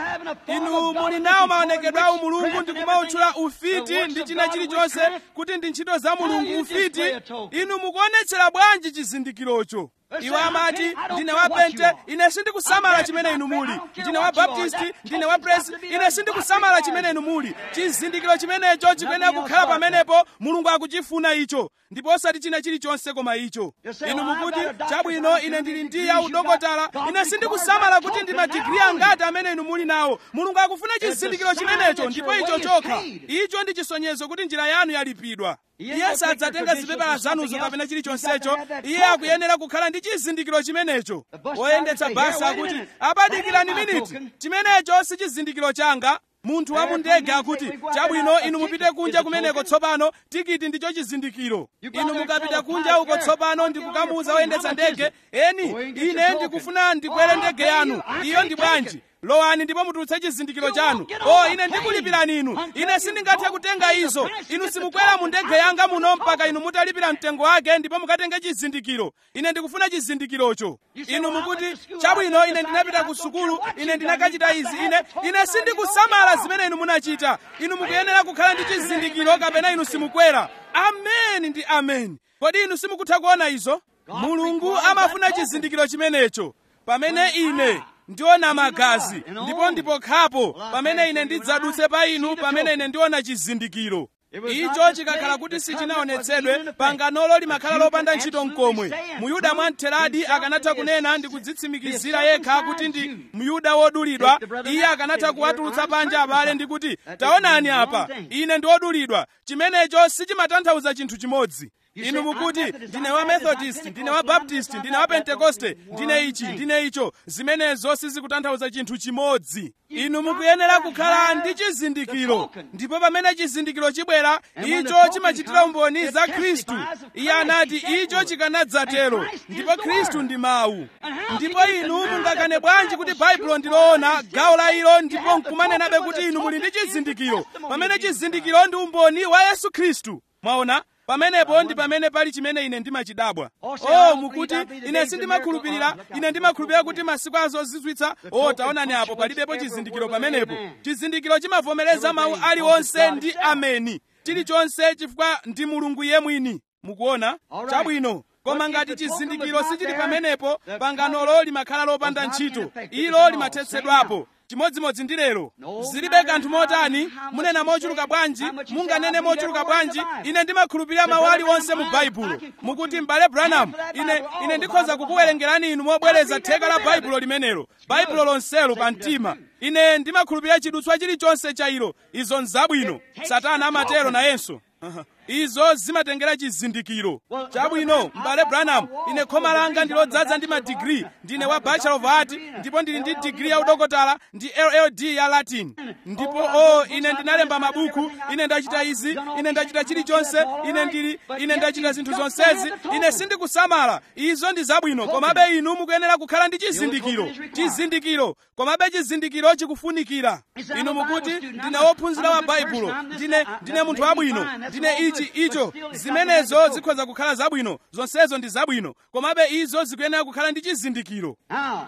B: inu muli nawo maonekedwe a umulungu ndi kumautchula ufiti ndi china chilichonse kuti ndi ntchito za mulungu ufiti inu mukuonetsera bwanji chizindikirocho iwo amati ndine wa pente ine sindikusamala chimene inu muli ndine wa baptisti ndine wa presi ine sindikusamala chimene inu muli chizindikiro chimenecho chikuyenera kukhala pamenepo mulungu akuchifuna icho ndipo osati china chilichonse koma icho inu mukuti chabwino ine ndili ndi ya udokotala ine sindikusamala kuti ndi madigiri angati amene inu muli nawo mulungu akufuna chizindikiro chimenecho ndipo icho chokha icho ndi chisonyezo kuti njira yanu yalipidwa iye sadzatenga zipepala zanuzo kapena chilichonsecho iye akuyenera kukhala ndi chizindikiro chimenecho oyendetsa basi akuti abadikirani miniti chimenecho si chizindikiro changa munthu wa mu ndege akuti chabwino inu mupite kunja kumeneko tsopano tikiti ndicho chizindikiro inu mukapita kunja uko tsopano ndikukamuuza oyendetsa ndege eni ine ndikufuna ndikwere ndege yanu iyo ndi bwanji lowani ndipo mutulutse chizindikiro chanu o ine ndikulipirani inu ine sindingathe kutenga izo inu simukwera mu ndege yanga muno mpaka inu mutalipira mtengo wake ndipo mukatenge chizindikiro ine ndikufuna chizindikirocho inu mukuti chabwino ine ndinapita ku sukulu ine ndinakachita izi ine ine sindikusamala zimene inu munachita inu mukuyenera kukhala ndi chizindikiro kapena inu simukwera ameni ndi ameni kodi inu simukutha kuona izo mulungu amafuna chizindikiro chimenecho pamene ine ndiona magazi ndipo ndipokhapo pamene ine ndidzadutse pa inu pamene ine ndiona chizindikiro icho chikakhala kuti sichinaonetsedwe panganolo limakhala lopanda ntchito mkomwe muyuda mwamtheradi akanatha kunena ndi kudzitsimikizira yekha kuti ndi myuda wodulidwa iye akanatha kuwatulutsa panja abale ndi kuti taonani apa ine ndi wodulidwa chimenecho sichimatanthauza chinthu chimodzi inu mukuti ndine wa methodist ndine wa baptist ndine wa pentekoste ndine ichi ndine icho zimenezo sizikutanthauza chinthu chimodzi inu mukuyenera kukhala ndi chizindikiro ndipo pamene chizindikiro chibwera icho chimachitira umboni za khristu iye anati icho chikanadzatero ndipo khristu ndi mawu ndipo inu mungakane bwanji kuti baibulo ndiloona gawo la ilo ndipo nkumanenabe kuti inu muli ndi chizindikiro pamene chizindikiro ndi umboni wa yesu khristu mwaona pamenepo ndi pamene pali chimene ine ndimachidabwa oh mukuti ine sindimakhulupirira ine ndimakhulupirira kuti masiku azozizwitsa oh taonani apo palibepo chizindikiro pamenepo chizindikiro chimavomereza mawu aliwonse ndi ameni chilichonse chifukwa ndi mulungu iye mwini mukuona chabwino koma ngati chizindikiro sichili pamenepo panganolo limakhala lopanda ntchito ilo limathetsedwapo chimodzimodzi ndi lero zilibe kanthu motani munena mochuluka bwanji munganene mochuluka bwanji ine ndimakhulupirira mawu aliwonse mu baibulo mukuti m'bale branham ine ine ndikhoza kukuwerengerani inu mobwereza theka la baibulo limenelo baibulo lonselo pa mtima ine ndimakhulupirira chidutswa chilichonse cha ilo izo nzabwino satana amatero nayenso izo zimatengera chizindikiro chabwino m'bale branham ine khoma langa ndilodzaza ndi madigiri ndine wa bachelor of art ndipo ndili ndi digiri ya udokotala ndi lld ya latin ndipo o oh, ine ndinalemba mabuku ine ndachita izi ine ndachita chilichonse ine ndili ine ndachita zinthu zonsezi ine sindikusamala izo ndi zabwino komabe inu mukuyenera kukhala ndi chizindikiro chizindikiro komabe chizindikiro chikufunikira inu mukuti ndine wophunzira wa baibulo ndine ndine munthu wabwino ndine ichi icho zimenezo zikhoza kukhala zabwino zonsezo ndi zabwino komabe izo zikuyenera kukhala ndi chizindikiro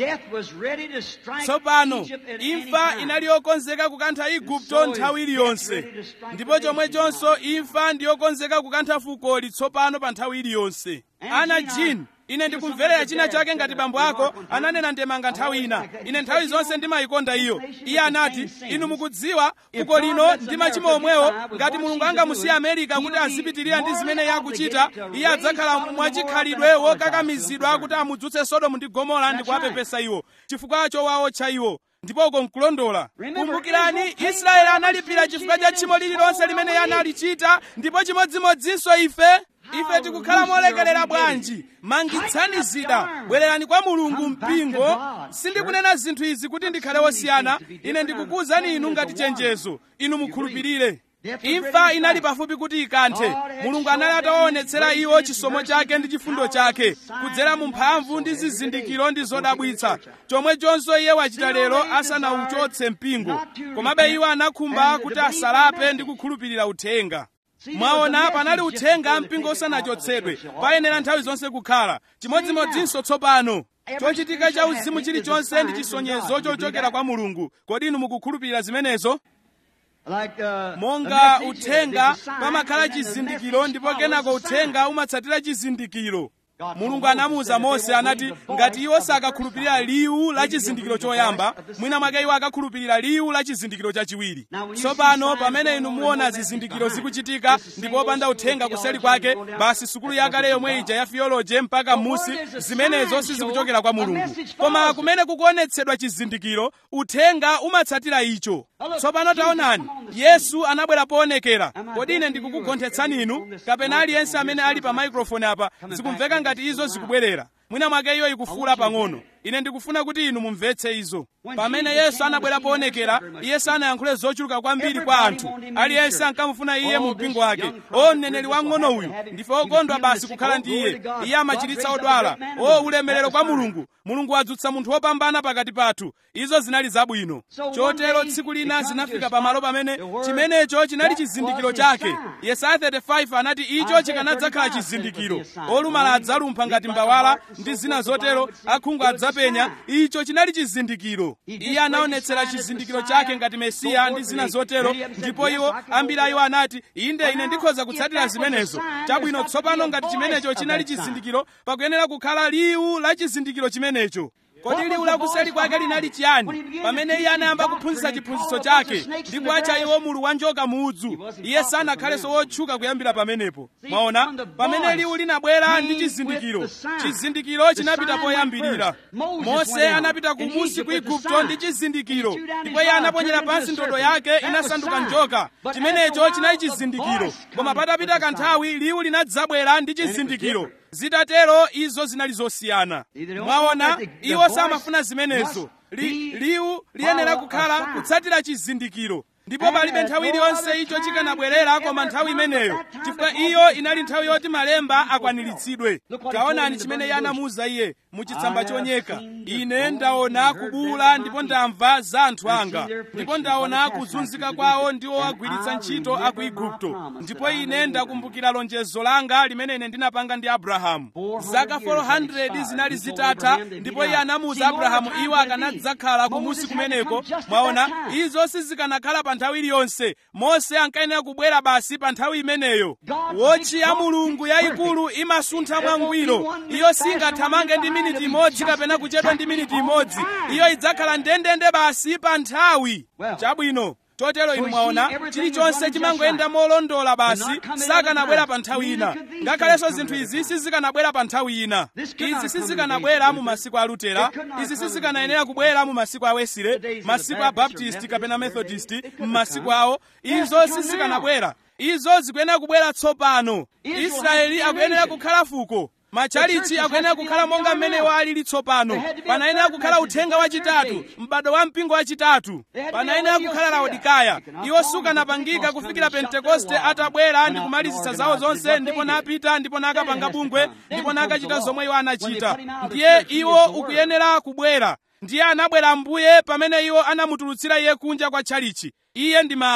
A: Death was ready to strike
B: tsopano
A: Egypt at any
B: imfa
A: time.
B: inali yokonzeka kukantha igupto nthawi iliyonse ndipo chomwechonso imfa ndi yokonzeka kukantha fukoli tsopano pa nthawi iliyonse ana jin ine ndikumverera china chake ngati bambo ako ananena ndemanga nthawi ina ine nthawi zonse ndimayikonda iyo iye anati inu mukudziwa fuko lino ndi machimo omwewo ngati mulungu angamusiye amerika kuti azipitirira ndi zimene iye akuchita iye adzakhala mwachikhalidwe wokakamizidwa kuti amudzutse sodomu ndi gomora ndi kuwapepesa iwo chifukwa chowawo cha iwo ndipo uko nkulondola kumbukirani israeli analipira chifukwa cha tchimo lililonse limene iye analichita ndipo chimodzimodzinso ife ife tikukhala molekelera bwanji mangitsani zida bwererani kwa mulungu mpingo sindikunena zinthu izi kuti ndikhale wosiyana ine ndikukuwuzani inu ngati chenjezo inu mukhulupirire imfa inali pafupi kuti ikanthe mulungu anali atawaonetsera iwo chisomo chake ndi chifundo chake kudzera mu mphamvu ndi zizindikiro ndi zodabwitsa chomwechonso iye wachita lero asanauchotse mpingo komabe iwo anakhumba kuti asalape ndi kukhulupirira uthenga mwaona panali uthenga mpingo usanachotsedwe payenera nthawi zonse kukhala chimodzimodzinso tsopano chochitika cha uzimu chilichonse ndi chisonyezo chochokera kwa mulungu kodi inu mukukhulupirira zimenezo
A: Like, uh,
B: monga
A: a message,
B: uthenga
A: there's a sign,
B: pamakhala
A: and then the
B: chizindikiro
A: message
B: ndipo
A: follows
B: kenako
A: the sign.
B: uthenga umatsatira chizindikiro mulungu anamuwuza mose anati ngati iwo sakakhulupirira liwu la chizindikiro choyamba mwina mwake iwo akakhulupirira liwu la chizindikiro chachiwiri tsopano pamene inu muona zizindikiro zikuchitika ndipo opanda uthenga kuseli kwake basi sukulu yakale yomwe ija ya theology mpaka musi zimenezo sizikuchokera kwa mulungu koma kumene kukuonetsedwa chizindikiro uthenga umatsatira icho tsopano taonani yesu anabwera poonekera kodi ine ndikukugonthetsani inu kapena aliyense amene ali pa maikrofoni apa zikumveka ngati izo zikubwerera mwina mwake iyo ikufuula pang'ono ine ndikufuna kuti inu mumvetse izo pamene yesu anabwera poonekera iye sanayankhule zochuluka kwambiri kwa anthu aliyense ankamufuna iye mu mpingo wake o mneneri wang'ono uyu ndife okondwa basi kukhala ndi iye iye amachiritsa odwala o ulemerero kwa mulungu mulungu wadzutsa munthu wopambana pakati pathu izo zinali zabwino chotero tsiku lina zinafika pamalo pamene chimenecho chinali chizindikiro chake yesaya 35 anati icho chikanadzakhala chizindikiro olumala adzalumpha ngati mbawala ndi zina zotero akhungu adzapenya icho chinali chizindikiro iye anaonetsera chizindikiro chake ngati mesiya ndi zina zotero ndipo iwo ambiri a iwo anati inde ine ndikhoza kutsatira zimenezo chabwino tsopano ngati chimenecho chinali chizindikiro pakuyenera kukhala liwu la chizindikiro chimenecho kodi liwu lakuseli kwake linali chiyani pamene iye anayamba kuphunzitsa chiphunzitso chake ndi kuwatcha iwo mulu wa njoka muudzu iye sanakhalenso wotchuka kuyambira pamenepo mwaona pamene liwu linabwera ndi chizindikiro chizindikiro chinapita poyambirira mose anapita kumusi ku igupto ndi chizindikiro ndipo iye anaponyera pansi ndodo yake inasanduka njoka chimenecho chinali chizindikiro koma patapita kanthawi liwu linadzabwera ndi chizindikiro zitatero izo zinali zosiyana mwaona iwo samafuna zimenezo Li- liwu liyenera kukhala kutsatira chizindikiro ndipo palibe nthawi iliyonse icho chikanabwerera koma nthawi imeneyo chifukwa iyo inali nthawi yoti malemba akwaniritsidwe taonani chimene iye anamuwuza iye muchitsamba chonyeka ine ndaona kubuwula ndipo ndamva za anthu anga ndipo ndaona kuzunzika kwawo ndi owagwiritsa ntchito a ku igupto ndipo ine ndakumbukira lonjezo langa limene ine ndinapanga ndi abrahamu zaka 400 zinali zitatha ndipo iye anamuwuza abrahamu iwo akanadzakhala kumusi kumeneko mwaona izo sizikanakhala pa nthawi iliyonse mose ankayenera kubwera basi pa nthawi imeneyo wotchi ya mulungu yayikulu imasuntha mwangwiro iyo singathamange ndi miniti imodzi kapena kuchedwa ndi miniti imodzi iyo idzakhala ndendende basi pa nthawi chabwino chotero inu mwaona chilichonse chimangoyenda molondola basi sakanabwera pa nthawi ina ngakhalenso zinthu izi sizikanabwera pa nthawi ina izi sizikanabwera mu masiku a lutera izi sizikanayenera kubwera mu masiku a wesile masiku a baptist kapena methodist m'masiku awo izo sizikanabwera izo zikuyenera kubwera tsopano israeli akuyenera kukhala fuko machalichi akuyenera kukhala monga mmene walili tsopano panayenera kukhala uthenga wachitatu m'bado wa mpingo wachitatu panayenera kukhala laodikaya iwo sukanapangika kufikira pentekoste atabwera ndi kumalizitsa zawo zonse ndipo napita ndipo nakapanga bungwe ndipo nakachita zomwe iwo anachita ndiye iwo ukuyenera kubwera ndiye anabwera mbuye pamene iwo anamutulutsira iye kunja kwa tchalichi iye ndi mawu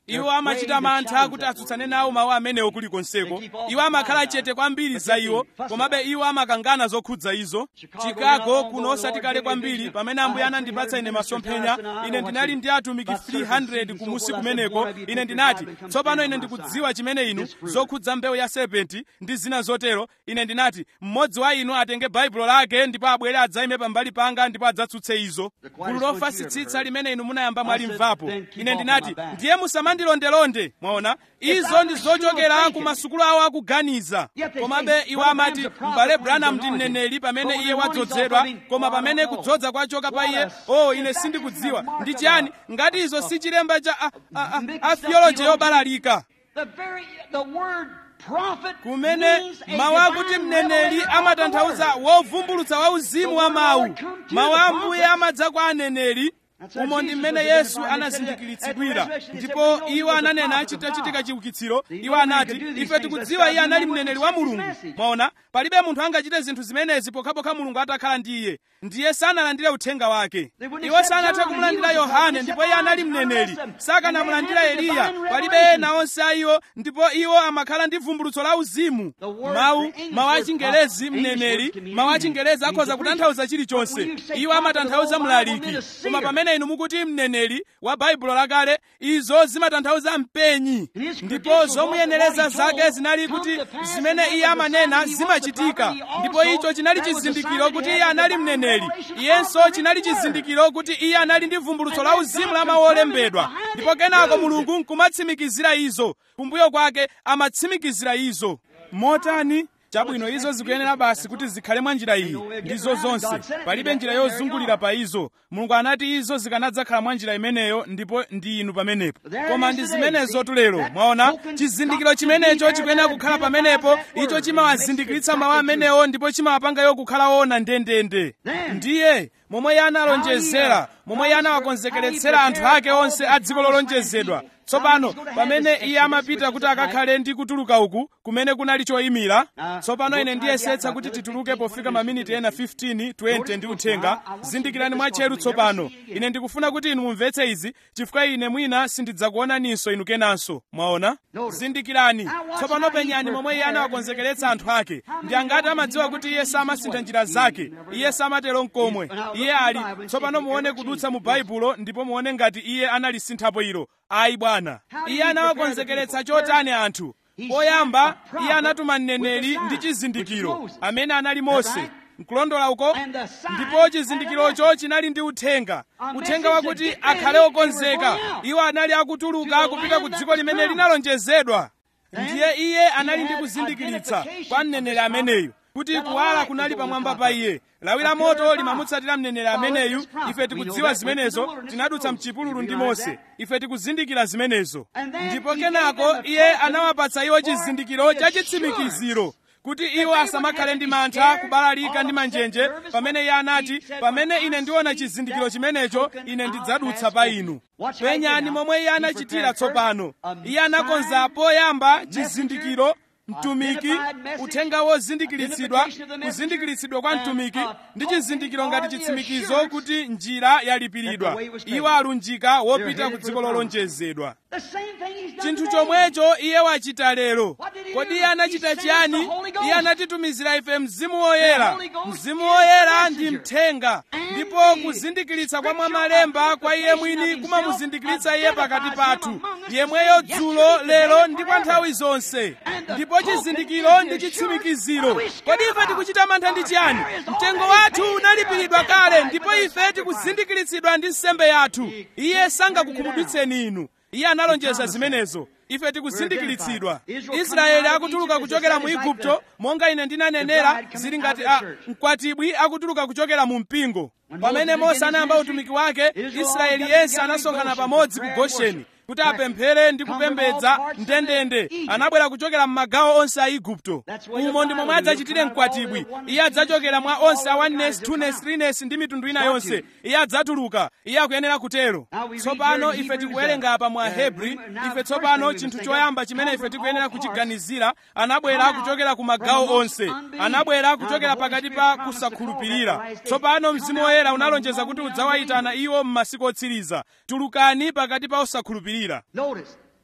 B: iwo amachita mantha kuti atsutsane nawo mawu amenewo kulikonseko iwo amakhala chete kwambiri za iwo komabe iwo amakangana zokhudza izo chicago kuno osati kale kwambiri pamene ambuye anandipatsa ine masomphenya ine ndinali ndi atumiki 300 kumusi kumeneko ine ndinati tsopano ine ndikudziwa chimene inu zokhudza mbewu ya serpenti ndi zina zotero ine ndinati mmodzi wa inu atenge baibulo lake ndipo abwere adzayime pambali panga ndipo adzatsutse izo gulu lofasitsitsa limene inu munayamba mwalimvapo ine ndinati ndiye musamandilondelonde mwaona izo ndi zochokera ku masukulu awo akuganiza komabe iwo amati m'bale branham ndi mneneri pamene iye wadzozedwa koma pamene kudzodza kwachoka pa iye o ine sindikudziwa ndi chiyani ngati izo si chilemba cha a, a, a, a theology yobalalika
A: The very the word prophet
B: kumene
A: means a
B: mawu akuti
A: divine
B: mneneri
A: revelation of
B: amatanthauza
A: the word.
B: wovumbulutsa wa uzimu wa mawu mawu a ambuye amadza kwa aneneri umo ndi mmene yesu anazindikiritsidwira ndipo iwo ananena achitachitika chiukitsiro iwo anati ife tikudziwa iye anali mneneri wa mulungu mwaona palibe munthu angachite zinthu zimenezi pokhapokha mulungu atakhala ndi iye ndiye sanalandire uthenga wake iwo sanathe kumulandira yohane ndipo iye anali mneneri sakanamulandira eliya palibe ena onse a iwo ndipo iwo amakhala ndi vumbulutso la uzimu mawu mawu achingelezi mneneri mawu achingelezi akhoza kutanthauza chilichonse iwo amatanthauza mlaliki koma pamene inu mukuti mneneri wa baibulo lakale izo zimatanthauza mpenyi ndipo zomuyenereza zake zinali kuti zimene iye amanena zimachitika ndipo icho chinali chizindikiro kuti iye anali mneneri iyenso chinali chizindikiro kuti iye anali ndi vumbulutso la uzimu la mawu olembedwa ndipo kenako mulungu nkumatsimikizira izo kumbuyo kwake amatsimikizira izo motani chabwino izo zikuyenera basi kuti zikhale mwa njira iyi ndizo zonse palibe njira yozungulira pa izo mulungu anati izo zikanadzakhala mwa njira imeneyo ndipo ndi inu pamenepo koma ndi zimenezo tulero mwaona chizindikiro chimenecho chikuyenera kukhala pamenepo icho chimawazindikiritsa mawu amenewo ndipo chimawapangayo kukhala woona ndendende ndiye momwe iye analonjezera momwe iye anawakonzekeretsera anthu ake onse a dziko lolonjezedwa tsopano pamene iye amapita kuti akakhale ndi kutuluka uku kumene kunali choyimira tsopano ine ndiyesetsa kuti tituluke pofika maminiti ena 15 20 ndi uthenga zindikirani mwatcheru tsopano ine ndikufuna kuti inu mumvetse izi chifukwa ine mwina sindidzakuonaninso inu kenanso mwaona zindikirani tsopano penyani momwe iye anawakonzekeretsa anthu ake ndi angati amadziwa kuti iye samasintha njira zake iye samatero nkomwe iye ali tsopano muone kudutsa mu baibulo ndipo muone ngati iye analisinthapo ilo ayi bwana iye anawakonzekeretsa chotani anthu poyamba iye anatuma mneneri ndi chizindikiro amene anali mose nkulondola uko ndipo chizindikirocho chinali ndi uthenga uthenga wakuti akhale okonzeka iwo anali akutuluka kupita ku dziko limene linalonjezedwa ndiye iye anali ndi kuzindikiritsa kwa mneneri ameneyu kuti kuwala kunali pamwamba pa iye lawi la moto limamutsatira mneneri ameneyu ife tikudziwa zimenezo tinadutsa mchipululu ndi mose ife tikuzindikira zimenezo ndipo kenako iye anawapatsa iwo chizindikiro cha chitsimikiziro kuti iwo asamakhale ndi mantha kubalalika ndi manjenje pamene iye anati pamene ine ndiona chizindikiro chimenecho ine ndidzadutsa pa inu penyani momwe iye anachitira tsopano iye anakonza poyamba chizindikiro mtumiki uthenga wozindikiritsidwa kuzindikiritsidwa kwa mtumiki ndi chizindikiro ngati chitsimikizo kuti njira yalipiridwa iwo alunjika wopita ku dziko lolonjezedwa chinthu chomwecho iye wachita lero kodi iye anachita chiyani iye anatitumizira ife mzimu woyera mzimu woyera ndi mthenga ndipo kuzindikiritsa kwa mwamalemba kwa iye mwini kumamuzindikiritsa iye pakati pathu yemweyo dzulo lero ndi kwa nthawi zonse ndipo chizindikiro ndi chitsimikiziro kodi ife tikuchita mantha ndi chiyani mtengo wathu unalipiridwa kale ndipo ife tikuzindikiritsidwa ndi nsembe yathu iye sangakukhumudwitseni inu iye analonjeza zimenezo ife tikuzindikiritsidwa israeli akutuluka kuchokera mu igupto monga ine ndinanenera zili ngati a mkwatibwi akutuluka kuchokera mu mpingo pamene mose anayamba utumiki wake israeli yense anasonkhana pamodzi ku gosheni kuti apemphere ndi kupembedza ndendende anabwera kuchokera m'magawo onse a igupto umo ndi momwe adzachitire mkwatibwi iye adzachokera mwa onse a oneness twoness threeness ndi mitundu ina yonse iye adzatuluka iye akuyenera kutero tsopano ife tikuwerenga apa mu ahebri ife tsopano chinthu choyamba chimene ife tikuyenera kuchiganizira anabwera kuchokera ku magawo onse anabwera kuchokera pakati pa kusakhulupirira tsopano mzimu woyera unalonjeza kuti udzawayitana iwo m'masiku otsiriza tulukani pakati pa osakhulupirira
A: Notice,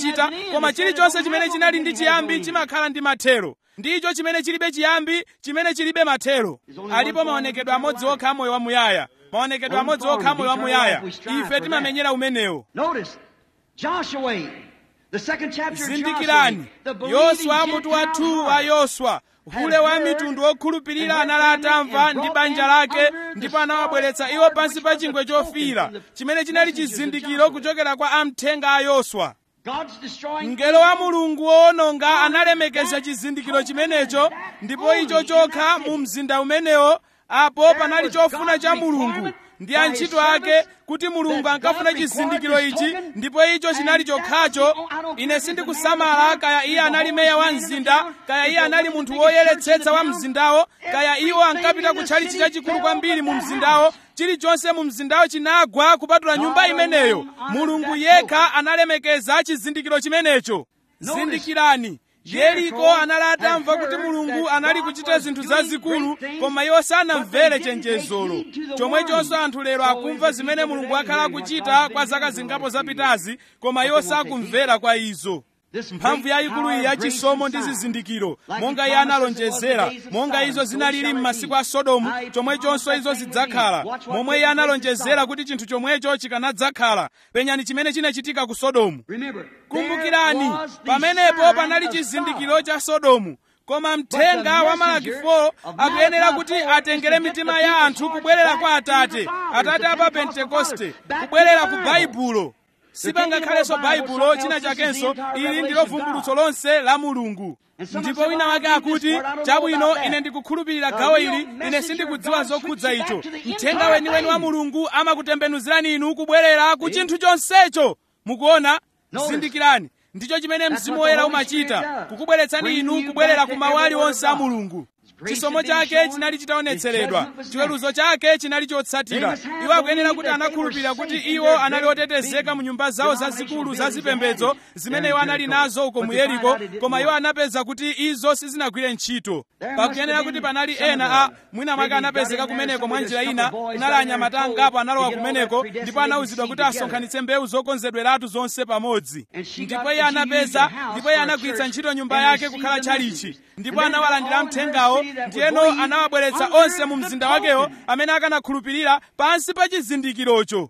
B: chimachita koma chilichonse chimene chinali ndi chiyambi chimakhala ndi mathero ndicho chimene chilibe chiyambi chimene chilibe mathero alipo maonekedwe amodzi okha a moyo wamuyaya maonekedwe amodzi okha a moyo wamuyaya ife timamenyera umenewo
A: Notice, Joshua, the second chapter of
B: zindikirani
A: Joshua, the believing
B: yoswa mutu wa 2 wa
A: Gentile
B: yoswa hule wa mitundu okhulupirira anali atamva ndi banja lake ndipo anawabweretsa iwo pansi pa chingwe chofira chimene chinali chizindikiro kuchokera kwa amthenga a yoswa mngelo wa mulungu woononga analemekeza chizindikiro chimenecho ndipo icho chokha mu mzinda umenewo apo panali chofuna cha mulungu ndi antchito ake kuti mulungu ankafuna chizindikiro ichi ndipo icho chinali chokhacho ine sindikusamala kaya iye anali meya wa mzinda kaya iye anali munthu woyeretsetsa wa mzindawo kaya iwo ankapita kutchalichi chachikulu kwambiri mu mzindawo chilichonse mu mzindawo chinagwa kupatula nyumba imeneyo mulungu yekha analemekeza chizindikiro chimenecho zindikirani yeriko anali atamva kuti mulungu anali kuchita zinthu zazikulu koma iwo sanamvere chenjezolo chomwechonso anthu lero akumva zimene mulungu akhala akuchita kwa zaka zingapo zapitazi koma iwo sakumvera kwa izo mphamvu yayikulu iyi yachisomo ndi zizindikiro monga iye analonjezera monga izo zinalili m'masiku a sodomu chomwechonso izo zidzakhala momwe iye analonjezera kuti chinthu chomwecho chikanadzakhala penyani chimene chinachitika ku sodomu kumbukirani pamenepo panali chizindikiro cha sodomu koma mthenga wa malaki 4 akuyenera kuti atengere mitima ya anthu kubwerera kwa atate atate apa pentekoste kubwerera ku baibulo sipangakhalenso baibulo china chakenso ili ndilo vumbulutso lonse la mulungu ndipo wina wake akuti chabwino ine ndikukhulupirira gawo ili ine sindikudziwa zokhudza icho mthenga weniweni wa mulungu amakutembenuzirani inu kubwerera ku chinthu chonsecho mukuona zindikirani ndicho chimene mzimu woyera umachita kukubweretsani inu kubwerera ku mawu aliwonse a mulungu chisomo chake chinali chitaonetseredwa chiweruzo chake chinali chotsatira iwo akuyenera kuti anakhulupirira kuti iwo anali otetezeka mu nyumba zawo zazikulu zazipembedzo zimene iwo anali nazo uko mu yeriko koma iwo anapeza kuti izo sizinagwire ntchito pakuyenera kuti panali ena a mwina mwake anapezeka kumeneko mwa njira ina kunali anyamata angapo analowa kumeneko ndipo anawuzidwa kuti asonkhanitse mbewu zokonzedweratu zonse pamodzi ndipo iye anapeza ndipo iye anagwiritsa ntchito nyumba yake kukhala tchalichi ndipo anawalandira mthengawo ndiyeno anawabweretsa onse mu mzinda wakewo amene akanakhulupirira pansi pa chizindikirocho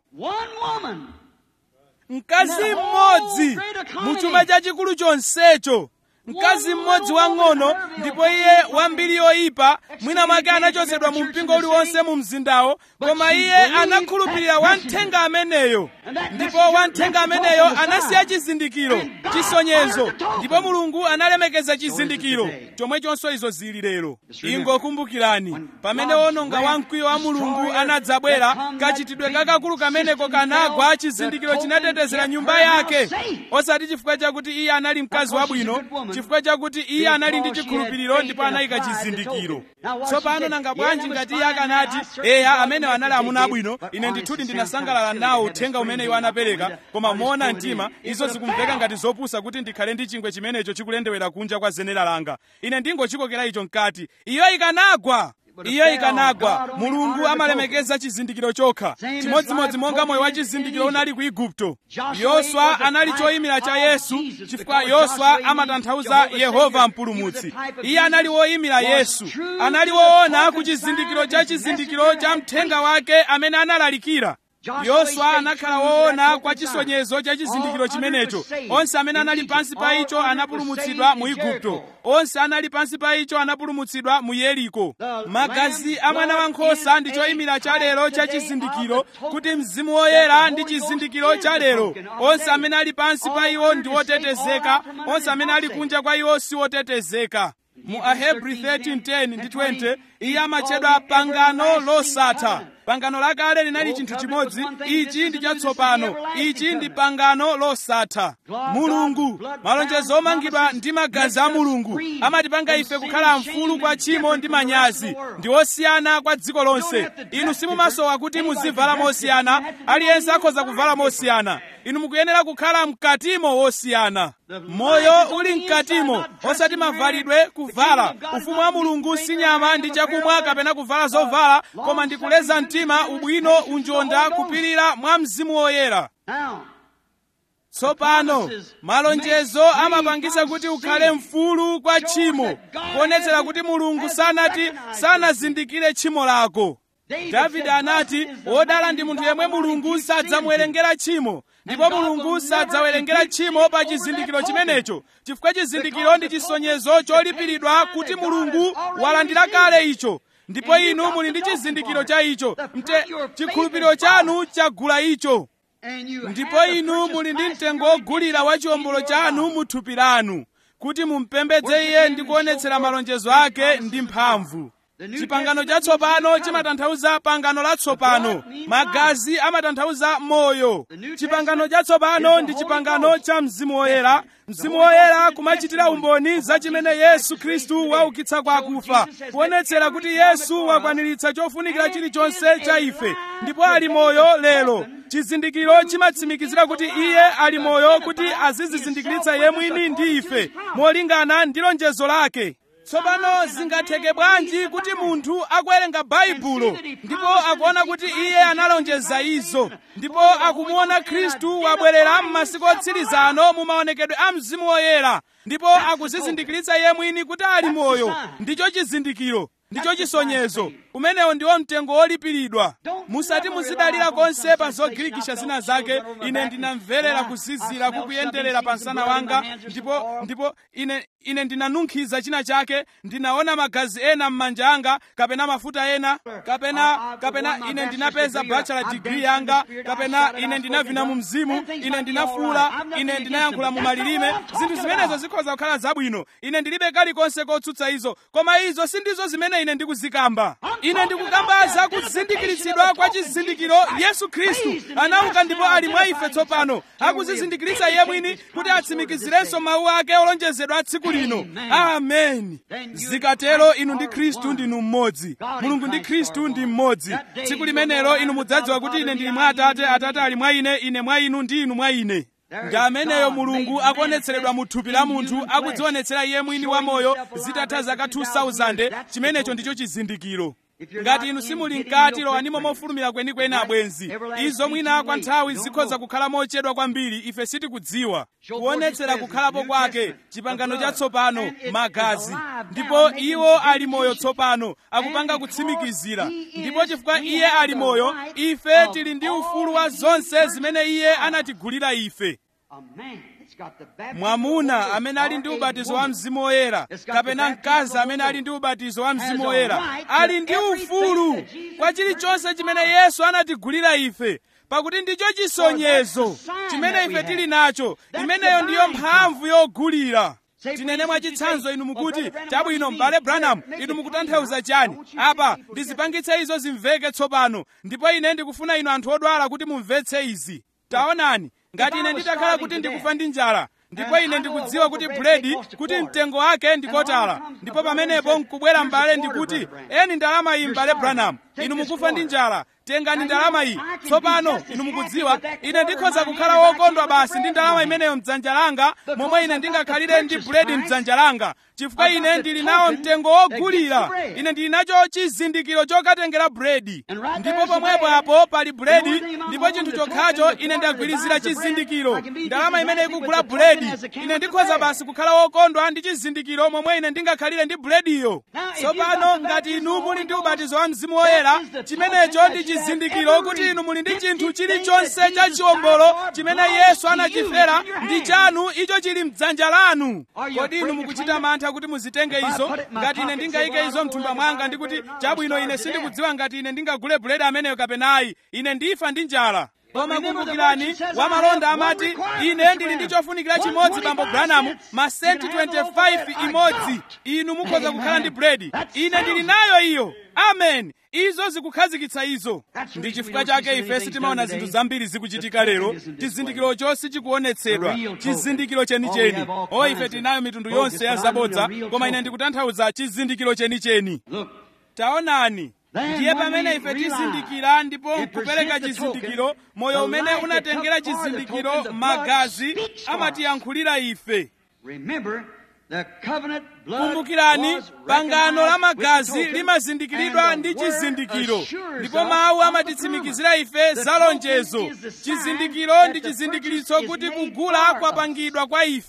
B: mkazi mmodzi mu chuma chachikulu chonsecho mkazi mmodzi wang'ono ndipo iye wambiri yoyipa mwina mwake anachotsedwa mu mpingo uliwonse mu mzindawo koma iye anakhulupirira wamthenga ameneyo ndipo wamthenga ameneyo anasiya chizindikiro chisonyezo ndipo mulungu analemekeza chizindikiro chomwechonso izo zili lero ingokumbukirani pamene wononga wamkwiyo wa mulungu anadzabwera kachitidwe kakakulu kameneko kanagwa chizindikiro chinatetezera nyumba yake osati chifukwa chakuti iye anali mkazi wabwino chifukwa chakuti iye anali ndi chikhulupiriro ndipo anayika chizindikiro tsopano nanga bwanji ngati iye akanati eya amene anali amuna abwino ine ndithudi ndinasangalala nawo uthenga umene iwo anapereka koma moona mtima izo zikumveka ngati zopusa kuti ndikhale ndi chingwe chimenecho chikulendewera kunja kwa zenera langa ine ndingochikokera icho mkati iyo ikanagwa iyo ikanagwa mulungu amalemekeza chizindikiro chokha chimodzimodzi monga moyo wa chizindikiro unali ku igupto yoswa anali choyimira cha yesu chifukwa yoswa amatanthauza yehova mpulumutsi iye anali woyimira yesu anali woona ku chizindikiro cha chizindikiro cha mthenga wake amene analalikira yoswa anakhala woona kwa chisonyezo cha chizindikiro chimenecho onse amene anali pansi pa icho anapulumutsidwa mu igupto onse anali pansi pa icho anapulumutsidwa mu yeriko magazi a mwana wankhosa ndi choyimira cha lero cha chizindikiro kuti mzimu woyera ndi chizindikiro cha lero onse amene ali pansi pa iwo ndi otetezeka onse amene ali kunja kwa iwo si otetezeka mu ahebri 13:10 ndi 20 iye amatchedwa pangano losatha pangano lakale linali chinthu chimodzi ichi ndi chatsopano ichi ndi pangano losatha mulungu malonjezo omangidwa ndi magazi a mulungu amatipanga ife kukhala mfulu kwa tchimo ndi manyazi ndi osiyana kwa dziko lonse inu simumasowa kuti muzivala mosiyana aliyense akhoza kuvala mosiyana inu mukuyenera kukhala mkatimo wosiyana moyo uli mkatimo osati mavalidwe kuvala ufumu wa mulungu si nyama ndi chakumwa kapena kuvala zovala koma ndi kuleza mtima ubwino unjonda kupirira mwa mzimu woyera tsopano malonjezo amapangisa kuti ukhale mfulu kwa tchimo kuonetsera kuti mulungu sanati sanazindikire tchimo lako davide anati wodala ndi munthu yemwe mulungu sadzamuwerengera tchimo ndipo mulungu sadzawerengera tchimo pa chizindikiro chimenecho chifukwa chizindikiro ndi chisonyezo cholipiridwa kuti mulungu walandira kale icho ndipo inu muli ndi chizindikiro cha icho mte chikhulupiriro chanu chagula icho ndipo inu muli ndi mtengo wogulira wa chiwombolo chanu mu thupi lanu kuti mumpembedze iye ndi kuonetsera malonjezo ake ndi mphamvu chipangano chatsopano chimatanthauza pangano latsopano magazi amatanthauza moyo chipangano chatsopano ndi chipangano cha mzimu woyera mzimu woyera kumachitira umboni za chimene yesu khristu waukitsa kwa akufa kuonetsera kuti yesu wakwaniritsa chofunikira chilichonse cha ife ndipo ali moyo lero chizindikiro chimatsimikizira kuti iye ali moyo kuti azizizindikiritsa iye mwini ndi ife molingana ndi lonjezo lake tsopano zingatheke bwanji kuti munthu akuwerenga baibulo ndipo akuona kuti iye analonjeza izo ndipo akumuona khristu wabwerera m'masiku otsirizano mu maonekedwe a mzimu woyera ndipo akuzizindikiritsa iye mwini kuti ali moyo ndicho chizindikiro ndicho chisonyezo umenewo ndiwo mtengo wolipiridwa musati muzidalira konse pa zogirikisha zina zake ine ndinamverera kuzizira kukuyenderera pa msana wanga ndipo ndipo ine ine ndinanunkhiza china chake ndinaona magazi ena m'manja anga kapena mafuta ena kapena kapena ine ndinapeza bachelor degree yanga kapena ine ndinavina mu mzimu ine ndinafuula ine ndinayankhula mu malilime zinthu zimenezo zikhoza kukhala zabwino ine ndilibe kalikonse kotsutsa izo koma izo sindizo zimene ine ndikuzikamba ine ndikukamba za kuzindikiritsidwa kwa chizindikiro yesu khristu anauka ndipo ali mwa ife tsopano akuzizindikiritsa iye mwini kuti atsimikizirenso mawu ake olonjezedwa tsiku lino ameni zikatero inu ndi khristu ndinu mmodzi mulungu ndi khristu ndi mmodzi tsiku limenelo inu mudzadziwa kuti ine ndili mwa atate atate ali mwa ine ine mwa inu ndi inu mwa ine ndi ameneyo mulungu akuonetseredwa mu thupi la munthu akudzionetsera iye mwini wa moyo zitatha zaka 2000 chimenecho ndicho chizindikiro ngati inu simuli mkati lowanimo mofulumira kwenikweni abwenzi izo mwina kwa nthawi zikhoza kukhala mochedwa kwambiri ife sitikudziwa kuonetsera kukhalapo kwake chipangano chatsopano magazi ndipo iwo ali moyo tsopano akupanga kutsimikizira ndipo chifukwa iye ali moyo ife tili ndi ufulu wa zonse zimene iye anatigulira ife mwamuna amene ali ndi ubatizo wa mzimu woyera kapena mkazi amene ali ndi ubatizo wa mzimu woyera ali ndi ufulu kwa chilichonse chimene yesu anatigulira ife pakuti ndicho chisonyezo chimene ife tili nacho imeneyo ndiyo mphamvu yogulira tinene mwachitsanzo inu mukuti chabwino m'bale branham inu mukutanthauza chani apa ndizipangitse izo zimveke tsopano ndipo ine ndikufuna inu anthu odwala kuti mumvetse izi taonani ngati ine nditakhala kuti ndikufa ndi njala ndipo ine ndikudziwa kuti buledi kuti mtengo wake ndikotala ndipo pamenepo nkubwera m'bale ndikuti eni ndalama iyi m'bale branham inu mukufa ndi njala tengani ndalama iyi tsopano inu mukudziwa ine ndikhoza kukhala wokondwa basi ndi ndalama imeneyo mdzanja langa momwe ine ndingakhalire ndi buledi mdzanja langa chifukwa ine ndili nawo mtengo wogulira ine ndili nacho chizindikiro chokatengera buledi ndipo pomwepo apo pali buledi ndipo chinthu chokhacho ine ndagwirizira chizindikiro ndalama imene ikugula buledi ine ndikhoza basi kukhala wokondwa ndi chizindikiro momwe ine ndingakhalire ndi bulediyo tsopano ngati inu muli ndi ubatizo wa mzimu woyera chimenecho ndi chizindikiro kuti inu muli ndi chinthu chilichonse cha chiwombolo chimene yesu anachifera ndi chanu icho chili mdzanja lanu kodi inu mukuchita mantha kuti muzitenge izo ngati ine ndingayike izo mthumba mwanga ndikuti chabwino ine sindikudziwa ngati ine ndingagule buledi ameneyo kapenayi ine ndifa ndi njala koma kumbukirani wamalonda amati ine ndili ndi chofunikira chimodzi bambo branamu masenti 25 imodzi inu mukhoza kukhala ndi buledi ine ndili nayo iyo amen izo zikukhazikitsa izo ndi chifukwa chake ife sitimaona zinthu zambiri zikuchitika lero chizindikirocho sichikuonetsedwa chizindikiro chenicheni o ife tinayo mitundu yonse ya zabodza koma ine ndikutanthauza chizindikiro chenicheni taonani ndiye pamene ife tizindikira ndipo kupereka chizindikiro moyo umene unatengera chizindikiro magazi amatiyankhulira ife kumbukirani pangano la magazi limazindikiridwa ndi chizindikiro ndipo mawu amatitsimikizira ife za lonjezo chizindikiro ndi chizindikiritso kuti kugula kwapangidwa kwa ife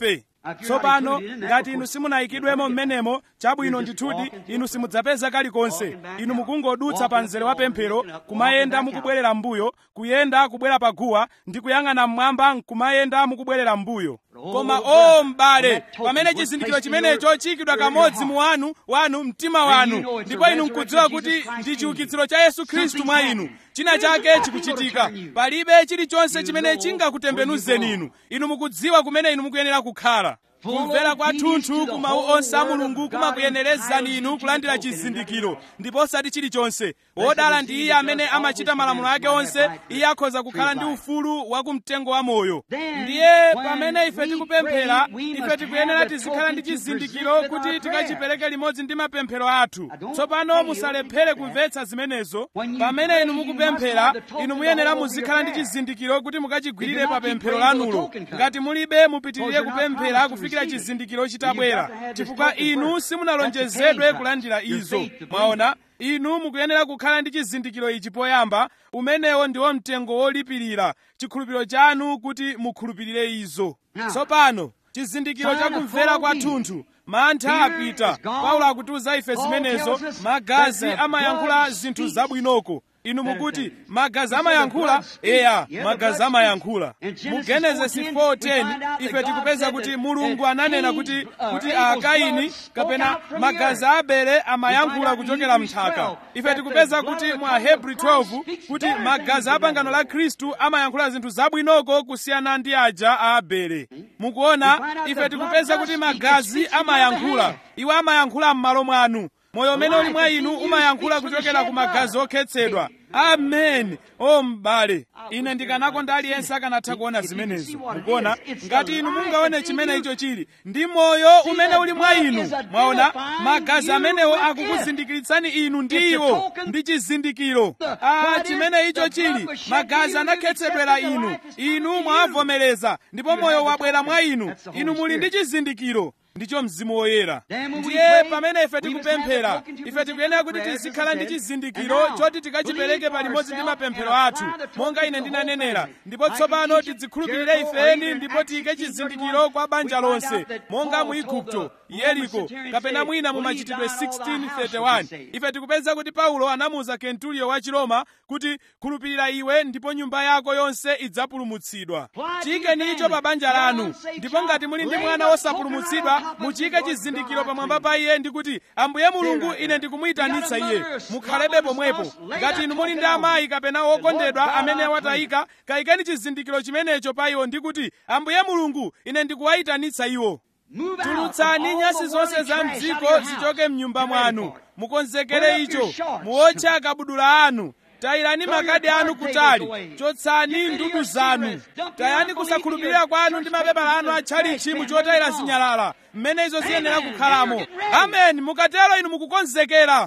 B: tsopano ngati inu simunayikidwemo mmenemo chabwino ndithudi inu simudzapeza kalikonse inu mukungodutsa pa mzere wa pemphero kumayenda mukubwerera mbuyo kuyenda kubwera paguwa ndi kuyang'ana mmwamba nkumayenda mukubwerera mbuyo koma o m'bale pamene chizindikiro chimenecho chiyikidwa kamodzi mu wanu wanu mtima wanu ndipo inu nkudziwa kuti ndi chiukitsiro cha yesu khristu mwa inu china chake chikuchitika palibe chilichonse chimene chingakutembenuzeni inu inu mukudziwa kumene inu mukuyenera kukhala kumvera kwathunthu ku mawu onse a mulungu kumakuyenerezani inu kulandira chizindikiro ndipo osati chilichonse wodala ndi iye amene amachita malamulo ake onse iye akhoza kukhala ndi ufulu wa kumtengo wa moyo ndiye pamene ife tikupemphera ife tikuyenera tizikhala ndi chizindikiro kuti tikachipereke limodzi ndi mapemphero athu tsopano musalephere kumvetsa zimenezo pamene inu mukupemphera inu muyenera muzikhala ndi chizindikiro kuti mukachigwirire pa pemphero lanulo ngati mulibe mupitirire kupemphera kufikira chizindikiro chitabwera chifukwa inu simunalonjezedwe kulandira izo mwaona inu mukuyenera kukhala ndi chizindikiro ichi poyamba umenewo ndiwo mtengo wolipirira chikhulupiriro chanu kuti mukhulupirire izo tsopano chizindikiro chakumvera kwathunthu mantha apita paulo akutiuza ife zimenezo magazi amayankhula zinthu zabwinoko inu mukuti magazi amayankhula eya magazi amayankhula mu genesisi 4:10 ife tikupeza kuti mulungu ananena kuti kuti akaini kapena magazi a abele amayankhula kuchokera mnthaka ife tikupeza kuti mu ahebri 12 kuti magazi a pangano la khristu amayankhula zinthu zabwinoko kusiyana ndi aja a abele mukuona ife tikupeza kuti magazi amayankhula iwo amayankhula m'malo mwanu moyo umene uli mwa inu umayankhula kuchokera ku magazi okhetsedwa amen o m'bale ine ndikanakonda aliyense akanatha kuona zimenezo mukuona ngati inu mungaone chimene icho chili ndi moyo umene uli mwa inu mwaona magazi amenewo akukuzindikiritsani inu ndi iwo ndi chizindikiro ah chimene icho chili magazi anakhetsedwera inu inu mwavomereza ndipo moyo wabwera mwa inu inu muli ndi chizindikiro ndicho mzimu woyera ndiye pamene ife tikupemphera ife tikuyenera kuti tizikhala ndi chizindikiro choti tikachipereke palimodzi ndi mapemphero athu monga ine ndinanenera ndipo tsopano tidzikhulupirire ifeni ndipo tiyike chizindikiro kwa banja lonse monga mu igupto yeriko kapena mwina mu machitidwe 1631 ife tikupeza kuti paulo anamuwuza kenturiyo wa chiroma kuti khulupirira iwe ndipo nyumba yako yonse idzapulumutsidwa chiyikeni icho pa banja lanu ndipo ngati muli ndi mwana wosapulumutsidwa muchiyike chizindikiro pamwamba pa iye ndi kuti ambuye mulungu ine ndikumuyitanitsa iye mukhalebe pomwepo ngati inu muli ndi amayi kapena wokondedwa amene watayika kayikeni chizindikiro chimenecho pa iwo ndi kuti ambuye mulungu ine ndikuwayitanitsa iwo tulutsani nyasi zonse za mdziko zichoke mnyumba mwanu mukonzekere icho muotche akabudula anu tayirani makadi anu kutali chotsani ndudu zanu tayani kusakhulupirira kwanu ndi mapepala anu atchalichi muchotayira zinyalala mmene izo ziyenera kukhalamo amen mukatero inu mukukonzekera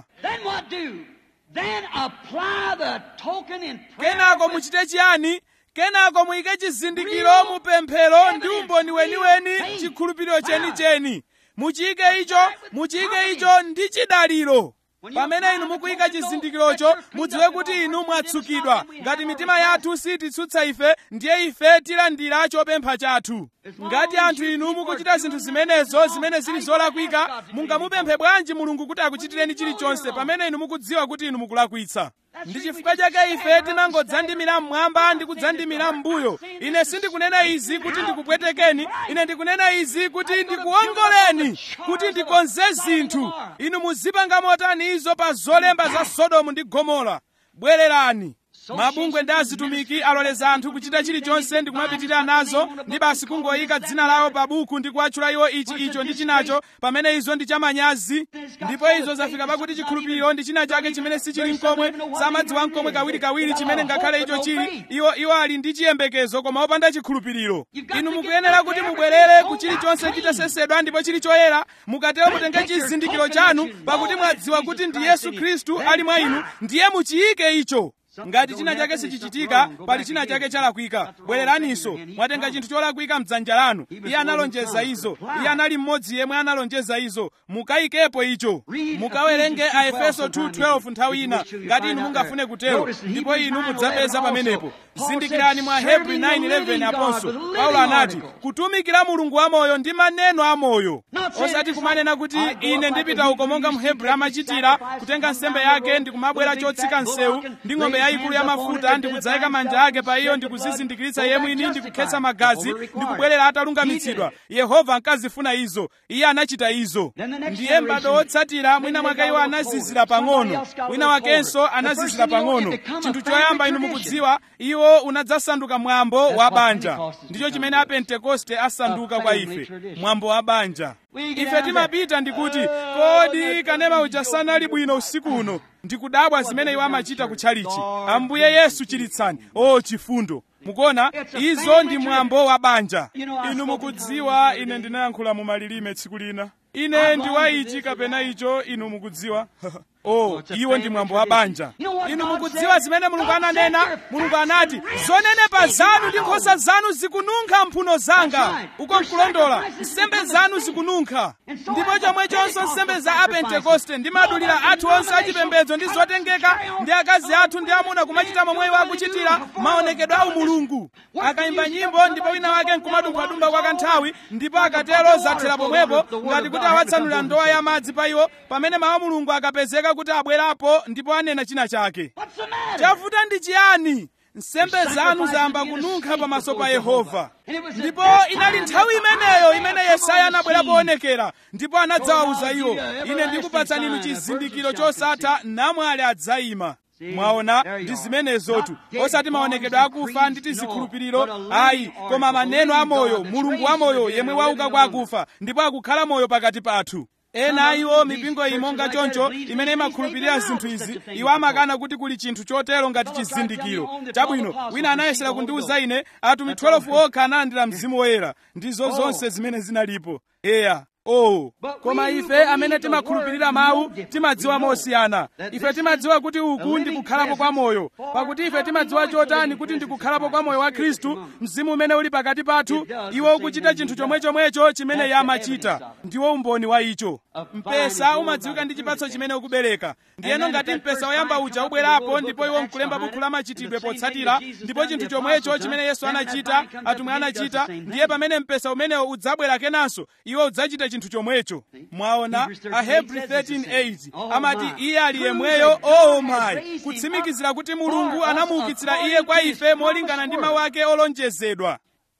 B: kenako muchite chiyani kenako muyike chizindikiro mu pemphero ndi umboni weniweni chikhulupiriro chenicheni muchiyike icho muchiyike icho ndi chidaliro pamene inu mukuyika chizindikirocho mudziwe kuti inu mwatsukidwa ngati mitima yathu sititsutsa ife ndiye ife tilandira chopempha chathu ngati anthu inu mukuchita zinthu zimenezo zimene zili zolakwika mungamupemphe bwanji mulungu kuti akuchitireni chilichonse pamene inu mukudziwa kuti inu mukulakwitsa ndi chifukwa chake ife tinangodzandimira mmwamba ndi kudzandimira m'mbuyo ine sindikunena izi kuti ndikupwetekeni ine ndikunena izi kuti ndikuwongoleni kuti ndikonze zinthu inu muzipanga motani izo pa zolemba za sodomu ndi gomora bwererani mabungwe ndi azitumiki aloleza anthu kuchita chilichonse ndi kumapitirira nazo ndi basi kungoyika dzina lawo pa buku ndi kuwatchula iwo ichi icho ndi chinacho pamene izo ndi chamanyazi ndipo izo zafika pakuti chikhulupiriro ndi china chake chimene sichili mkomwe samadziwa mkomwe kawirikawiri chimene ngakhale icho chili iwo iwo ali ndi chiyembekezo koma opanda chikhulupiriro inu mukuyenera kuti mubwerere ku chilichonse chitasesedwa ndipo chili choyera mukatero mutenge chizindikiro chanu pakuti mwadziwa kuti ndi yesu khristu ali mwa inu ndiye muchiyike icho ngati china chake sichichitika pali china chake chalakwika bwereraninso mwatenga chinthu cholakwika mdzanja lanu iye analonjeza izo iye anali mmodzi yemwe analonjeza izo mukayikepo icho mukawerenge a efeso 2:12 nthawi ina ngati inu mungafune kutero ndipo inu mudzapeza pamenepo zindikirani mwa hebrew 9:11 aponso paulo anati kutumikira mulungu wamoyo ndi maneno amoyo osati kumanena kuti ine ndipita uko monga mhebrew amachitira kutenga nsembe yake ndikumabwera chotsika msewu ndi ng'ombe yayikulu ya mafuta ndikudzayika manja ake pa iyo ndikuzizindikiritsa iye mwini ndikukhetsa magazi ndikubwerera atalungamitsidwa yehova ankazifuna izo iye anachita izo ndiye m'bado wotsatira mwina mwake iwo anazizira pang'ono wina wakenso anazizira pang'ono chinthu choyamba inu mukudziwa iwo unadzasanduka mwambo wa banja ndicho chimene apentekoste asanduka kwa ife mwambo wa banja ife timapita ndikuti kodi kanema uja sanali bwino usiku uno ndikudabwa zimene iwo amachita kutchalichi ambuye yesu chiritsani o chifundo mukuona izo ndi mwambo wa banja inu mukudziwa ine ndinayankhula mu malilime tsiku lina ine ndi wa ichi kapena icho inu mukudziwa oh iwo ndi mwambo wa banja inu mukudziwa zimene mulungu ananena mulungu anati zonenepa zanu ndi nkhosa zanu zikununkha mphuno zanga uko nkulondola nsembe zanu zikununkha ndipo chomwechonso nsembe za apentekoste ndi madulira athu onse achipembedzo ndi zotengeka ndi akazi athu ndi amuna kumachita momwe iwo akuchitira maonekedwe a umulungu akayimba nyimbo ndipo wina wake nkumadumphadumpha kwa kanthawi ndipo akatero zathera pomwepo ngati kuti awatsanulira ndowa ya madzi pa iwo pamene mawu a mulungu akapezeka kuti abwerapo ndipo anena china chake chavuta ndi chiyani nsembe zanu zayamba kununkha pamaso pa yehova ndipo inali nthawi imeneyo imene yesaya anabwera poonekera ndipo anadzawawuza iwo ine ndikupatsani inu chizindikiro chosatha namwali adzayima mwaona ndi zimenezotu osati maonekedwe akufa ndi tizikhulupiriro ayi koma maneno amoyo mulungu wamoyo yemwe wauka kwa akufa ndipo akukhala moyo pakati pathu ena a iwo mipingo iyi monga choncho imene imakhulupirira zinthu izi iwo amakana kuti kuli chinthu chotero ngati chizindikiro chabwino wina anayesera kundiwuza ine atumwi 12 okha analandira mzimu woyera ndizo zonse zimene zinalipo eya oh koma ife amene timakhulupirira mawu timadziwa mosiyana ife timadziwa kuti uku ndi kukhalapo kwa moyo pakuti ife timadziwa chotani kuti ndi kukhalapo kwa moyo wa khristu mzimu umene uli pakati pathu iwo ukuchita chinthu chomwechomwecho chimene iye amachita ndiwo umboni wa icho mpesa umadziwika ndi chipatso chimene ukubereka ndiyeno ngati mpesa woyamba uja ubwerapo ndipo iwo nkulemba bukhu la machitidwe potsatira ndipo chinthu chomwecho chimene yesu anachita atumwi anachita ndiye pamene mpesa umenewo udzabwera kenanso iwo udzachita chinthu chomwecho mwaona ahebri 13:8 amati iye ali yemweyo oh my kutsimikizira kuti mulungu anamuukitsira iye kwa ife molingana ndi mawu ake olonjezedwa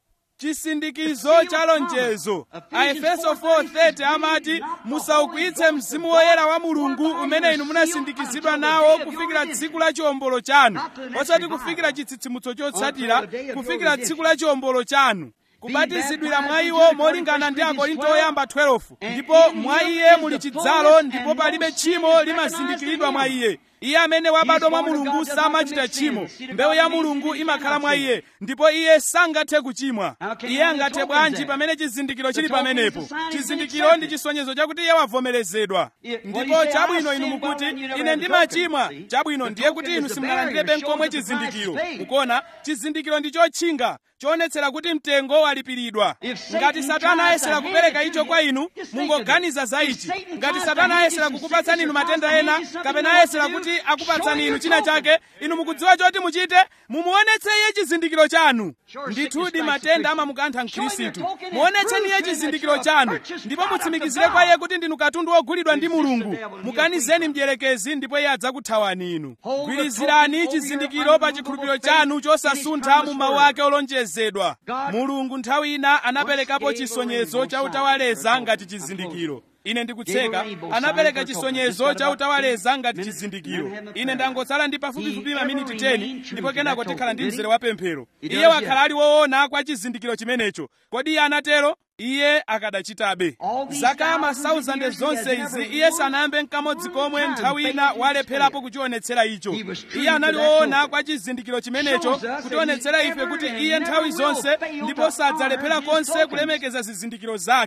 B: chisindikizo cha lonjezo aefeso 4:30 amati musaukwiyitse mzimu woyera wa mulungu umene inu munasindikizidwa nawo kufikira tsiku la chiwombolo chanu osati kufikira chitsitsimutso chotsatira kufikira tsiku la chiwombolo chanu kubatizidwira mwa iwo molingana ndi akorinto oyamba 12 ndipo mwa iye muli chidzalo ndipo palibe tchimo limazindikiridwa mwa iye iye amene wabadwa mwa mulungu samachita tchimo mbewu ya mulungu imakhala mwa iye ndipo iye sangathe kuchimwa iye angathe bwanji pamene chizindikiro chili pamenepo chizindikiro ndi chisonyezo chakuti iye wavomerezedwa ndipo chabwino inu mukuti ine ndimachimwa chabwino ndiye kuti inu simunalandirebe nkomwe chizindikiro mukuona chizindikiro ndi chotchinga choonetsera kuti mtengo walipiridwa ngati satana ayesera kupereka icho kwa inu mungoganiza za ichi ngati satana ayesera kukupatsani inu matenda ena kapena ayesera kuti akupatsani inu china chake inu mukudziwa choti muchite mumuonetse iye chizindikiro chanu ndithudi matenda amamukantha mkhristu muonetseni iye chizindikiro chanu ndipo mutsimikizire kwa iye kuti ndinu katundu wogulidwa ndi mulungu mukanizeni mdierekezi ndipo iye adzakuthawani inu gwirizirani chizindikiro pa chikhulupiriro chanu chosasuntha mu mawu ake olonjezedwa mulungu nthawi ina anaperekapo chisonyezo cha utawaleza ngati chizindikiro ine ndikutseka anapereka chisonyezo cha utawaleza ngati chizindikiro ine ndangotsala ndi pafupifupi maminiti 10 ndipo kenako tikhala ndi mzere wa pemphero iye wakhala ali woona kwa chizindikiro chimenecho kodi iye anatero iye akadachitabe zaka masauzande zonse izi iye sanayambe nkamodzi komwe nthawi ina walepherapo kuchionetsera icho iye anali woona kwa chizindikiro chimenecho kutionetsera ife kuti iye nthawi zonse ndipo sadzalephera konse kulemekeza zizindikiro zake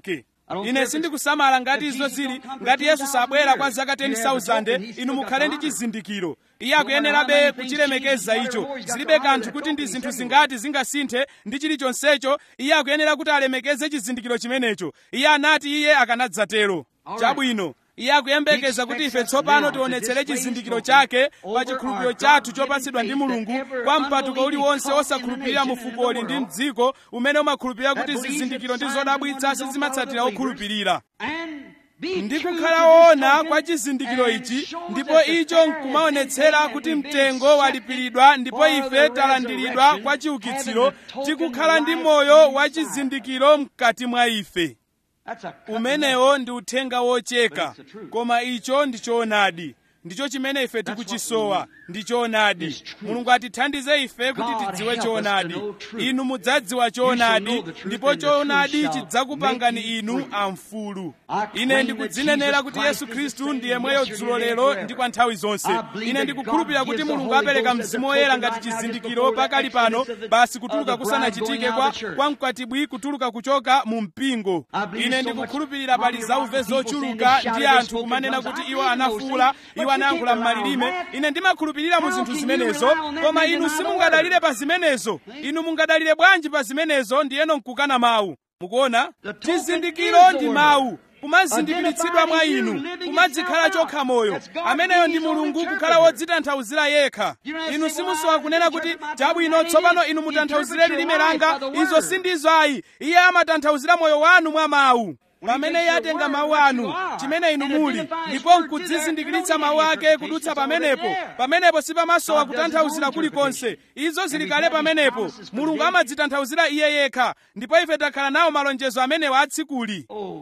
B: ine sindikusamala ngati izo zili ngati yesu sabwera kwa zaka 10000 inu mukhale ndi chizindikiro iye akuyenerabe kuchilemekeza icho zilibe kanthu kuti ndi zinthu zingati zingasinthe ndi chilichonsecho iye akuyenera kuti alemekeze chizindikiro chimenecho iye anati iye akanadzatero chabwino iye akuyembekeza kuti ife tsopano tionetsere chizindikiro chake pa chikhulupiriro chathu chopatsidwa ndi mulungu kwa mpatuko uliwonse osakhulupirira mu fukoli ndi mdziko umene umakhulupirira kuti zizindikiro ndi zodabwitsa sizimatsatira okhulupirira ndi kukhala woona kwa chizindikiro ichi ndipo icho nkumaonetsera kuti mtengo walipiridwa ndipo ife talandiridwa kwa chiukitsiro tikukhala ndi moyo wa chizindikiro mkati mwa ife umenewo ndi uthenga wocheka koma icho ndi choonadi ndicho chimene ife tikuchisowa ndi choonadi mulungu atithandize ife kuti tidziwe choonadi inu mudzadziwa choonadi ndipo choonadi chidzakupangani inu amfulu ine ndikudzinenera kuti yesu khristu ndi yemweyo dzulo lero ndi kwa nthawi zonse ine ndikukhulupirira kuti mulungu apereka mzimu woyera ngati chizindikiro pakali pano basi kutuluka kusanachitike kwa, kwa mkwatibwi kutuluka kuchoka mu mpingo ine ndikukhulupirira pali zauve zochuluka ndi anthu kumanena kuti iwo anafuula iwo anayankhula m'malilime ine ndimakhulupirira mu zinthu zimenezo koma inu simungadalire pa zimenezo inu mungadalire bwanji pa zimenezo ndiyeno nkukana mawu mukuona chizindikiro ndi mawu kumazindikiritsidwa mwa inu kumadzikhala chokha moyo ameneyo ndi mulungu kukhala wodzitanthauzira yekha inu simusowa kunena kuti chabwino tsopano inu mutanthauzire lilime langa izo sindizo ayi iye amatanthauzira moyo wanu mwa mawu pamene iye atenga mawu anu chimene inu muli ndipo nkudzizindikiritsa mawu ake kudutsa pamenepo pamenepo sipamasowa kutanthauzira kulikonse izo zili kale pamenepo mulungu amadzitanthauzira iye yekha ndipo ife takhala nawo malonjezo amenewo atsikuli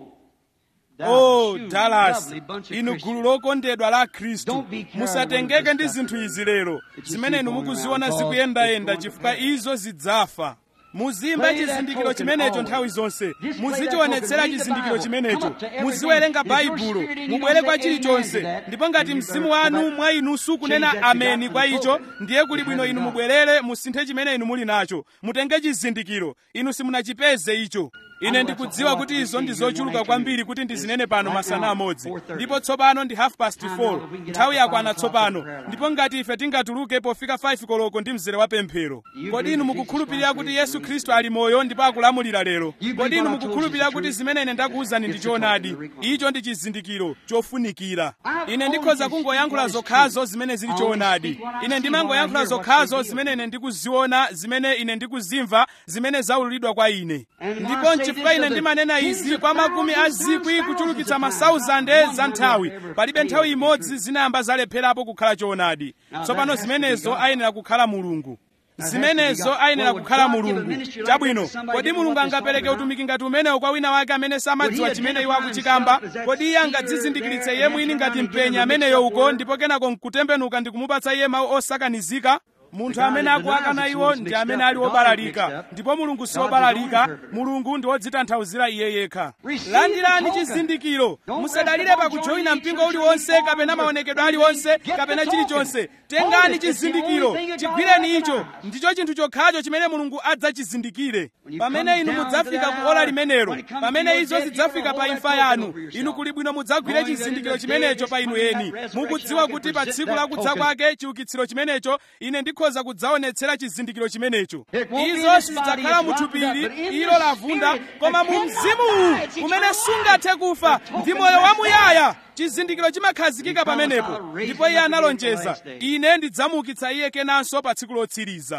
B: oh dallas inu gulu lokondedwa la khristu musatengeke ndi zinthu izi lero zimene inu mukuziona zikuyendayenda chifukwa izo zidzafa muzimba chizindikiro chimenecho nthawi zonse muzichionetsera chizindikiro chimenecho muziwerenga baibulo mubwere kwa chilichonse ndipo ngati mzimu wanu mwa inu sukunena ameni kwa icho ndiye kuli bwino inu mubwerere musinthe chimene inu muli nacho mutenge chizindikiro inu simunachipeze icho ine ndikudziwa kuti izo ndi zochuluka kwambiri kuti ndizinene pano masana amodzi ndipo tsopano ndi half past 4 nthawi yakwana tsopano ndipo ngati ife tingatuluke pofika 5 koloko ndi mzere wa pemphero kodi inu mukukhulupirira kuti yesu khristu ali moyo ndipo akulamulira lero kodi inu mukukhulupirira kuti zimene ine ndakuwuzani ndi choonadi icho ndi chizindikiro chofunikira ine ndikhoza kungoyankhula zokhazo zimene zili choonadi ine ndimangoyankhula zokhazo zimene ine ndikuziona zimene ine ndikuzimva zimene zaululidwa kwa ine ndipo chifukwa ine ndimanena izi kwa makumi a zikwi kuchulukitsa masauzande za nthawi palibe nthawi imodzi zinayamba zalepherapo kukhala choonadi tsopano zimenezo ayenera kukhala mulungu zimenezo ayenera kukhala mulungu chabwino kodi mulungu angapereke utumiki ngati umenewo kwa wina wake amene samadziwa chimene iwo akuchikamba kodi iye angadzizindikiritse iye mwini ngati mpenya ameneyo uko ndipo kenako nkutembenuka ndi kumupatsa iye mawu osakanizika munthu amene akuwakana iwo ndi amene ali wobalalika ndipo mulungu si wobalalika mulungu ndi wodzitanthauzira iye yekha landirani chizindikiro musadalire pakujoyina mpingo uliwonse kapena maonekedwe aliwonse kapena chilichonse tengani chizindikiro chigwireni icho ndicho chinthu chokhacho chimene mulungu adzachizindikire pamene inu mudzafika ku ola limenelo pamene izo zidzafika pa imfa yanu inu kuli bwino mudzagwire chizindikiro chimenecho pa inu eni mukudziwa kuti pa tsiku lakudza kwake chiukitsiro chimenecho ine ndikhoza kudzaonetsera chizindikiro chimenecho izo sizidzakhala muthupili ilo lavunda koma mu mzimuwu umene sungathe kufa ndi moyo wamuyaya chizindikiro chimakhazikika pamenepo ndipo iye analonjeza ine ndidzamuukitsa iye kenanso pa tsiku lotsiriza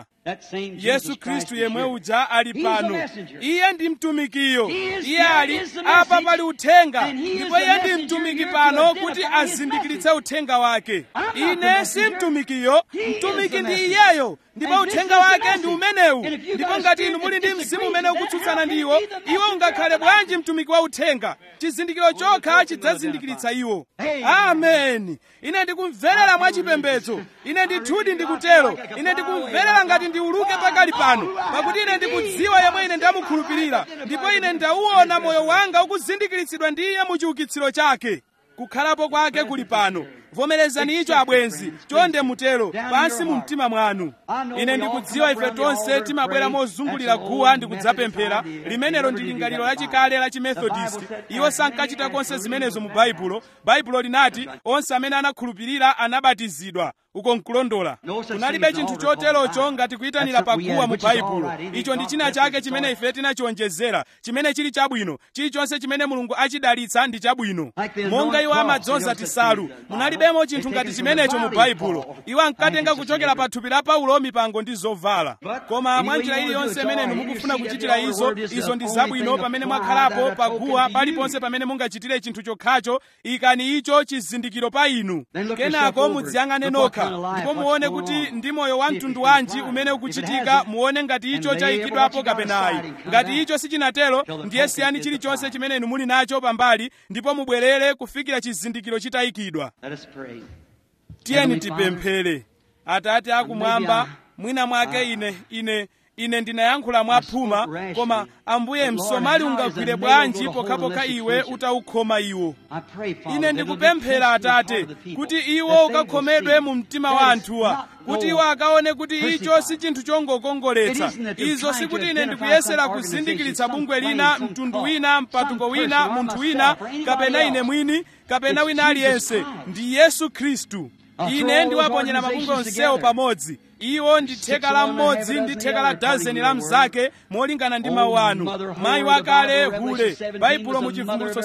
B: yesu khristu yemwe uja ali pano iye ndi mtumikiyo iye ali apa pali uthenga ndipo iye ndi mtumiki pano kuti azindikiritse uthenga wake ine si mtumikiyo mtumiki ndi iyeyo ndipo uthenga wake ndi umenewu ndipo ngati inu muli ndi mzimu umene ukutsutsana ndiwo iwo ungakhale bwanji mtumiki wa uthenga chizindikiro chokha chidzazindikiritsa iwo ameni ine ndikumverera mwachipembedzo ine ndithudi ndikutero ine ndikumverera ngati ndiuluke pakali pano pakuti ine ndikudziwa yemwe ine ndamukhulupirira ndipo ine ndauona moyo wanga ukuzindikiritsidwa ndi iye mu chiukitsiro chake kukhalapo kwake kuli pano vomerezani icho abwenzi chonde mutero pansi mu mtima mwanu ine ndikudziwa ife tonse timabwera mozungulira guwa ndi kudzapemphera limenelo ndi lingaliro lachikale la chimethodist iwo sankachita konse zimenezo mu baibulo baibulo linati onse amene anakhulupirira anabatizidwa uko nkulondola kunalibe chinthu choterocho ngati kuyitanira paguwa mu baibulo icho ndi china chake chimene ife tinachionjezera chimene chili chabwino chilichonse chimene mulungu achidalitsa ndi chabwino monga iwo amadzoza tisalu munalibemo chinthu ngati chimenecho mu baibulo iwo ankatenga kuchokera pa thupi la paulo mipango ndi zovala koma mwa njira iliyonse imene inu mukufuna kuchitira izo izo ndi zabwino pamene mwakhalapo paguwa paliponse pamene mungachitire chinthu chokhacho ikani icho chizindikiro pa inu kenako mudziyang'ane nokha ndipo muone kuti ndi moyo wa mtundu wanji umene ukuchitika muone ngati icho chayikidwapo kapenayi ngati icho sichinatero ndiye siyani chilichonse chimene inu muli nacho pambali ndipo mubwerere kufikira chizindikiro chitayikidwa tiyeni tipemphere atate akumwamba mwina mwake ine ine ine ndinayankhula mwaphuma koma ambuye msomali ungagwire bwanji pokhapokha iwe utaukhoma iwo ine ndikupemphera atate kuti iwo ukakhomedwe mu mtima wa anthuwa kuti iwo akaone kuti icho si chinthu chongokongoletsa izo sikuti ine ndikuyesera kuzindikiritsa bungwe lina mtundu wina mpatuko wina munthu wina kapena ine mwini kapena wina aliyense ndi yesu khristu ine ndiwaponyera mabungwe onsewo pamodzi iwo ndi theka la mmodzi ndi theka la dazeni la mnzake molingana ndi mawu anu mayi wakale hule baibulo mu chivumbulutso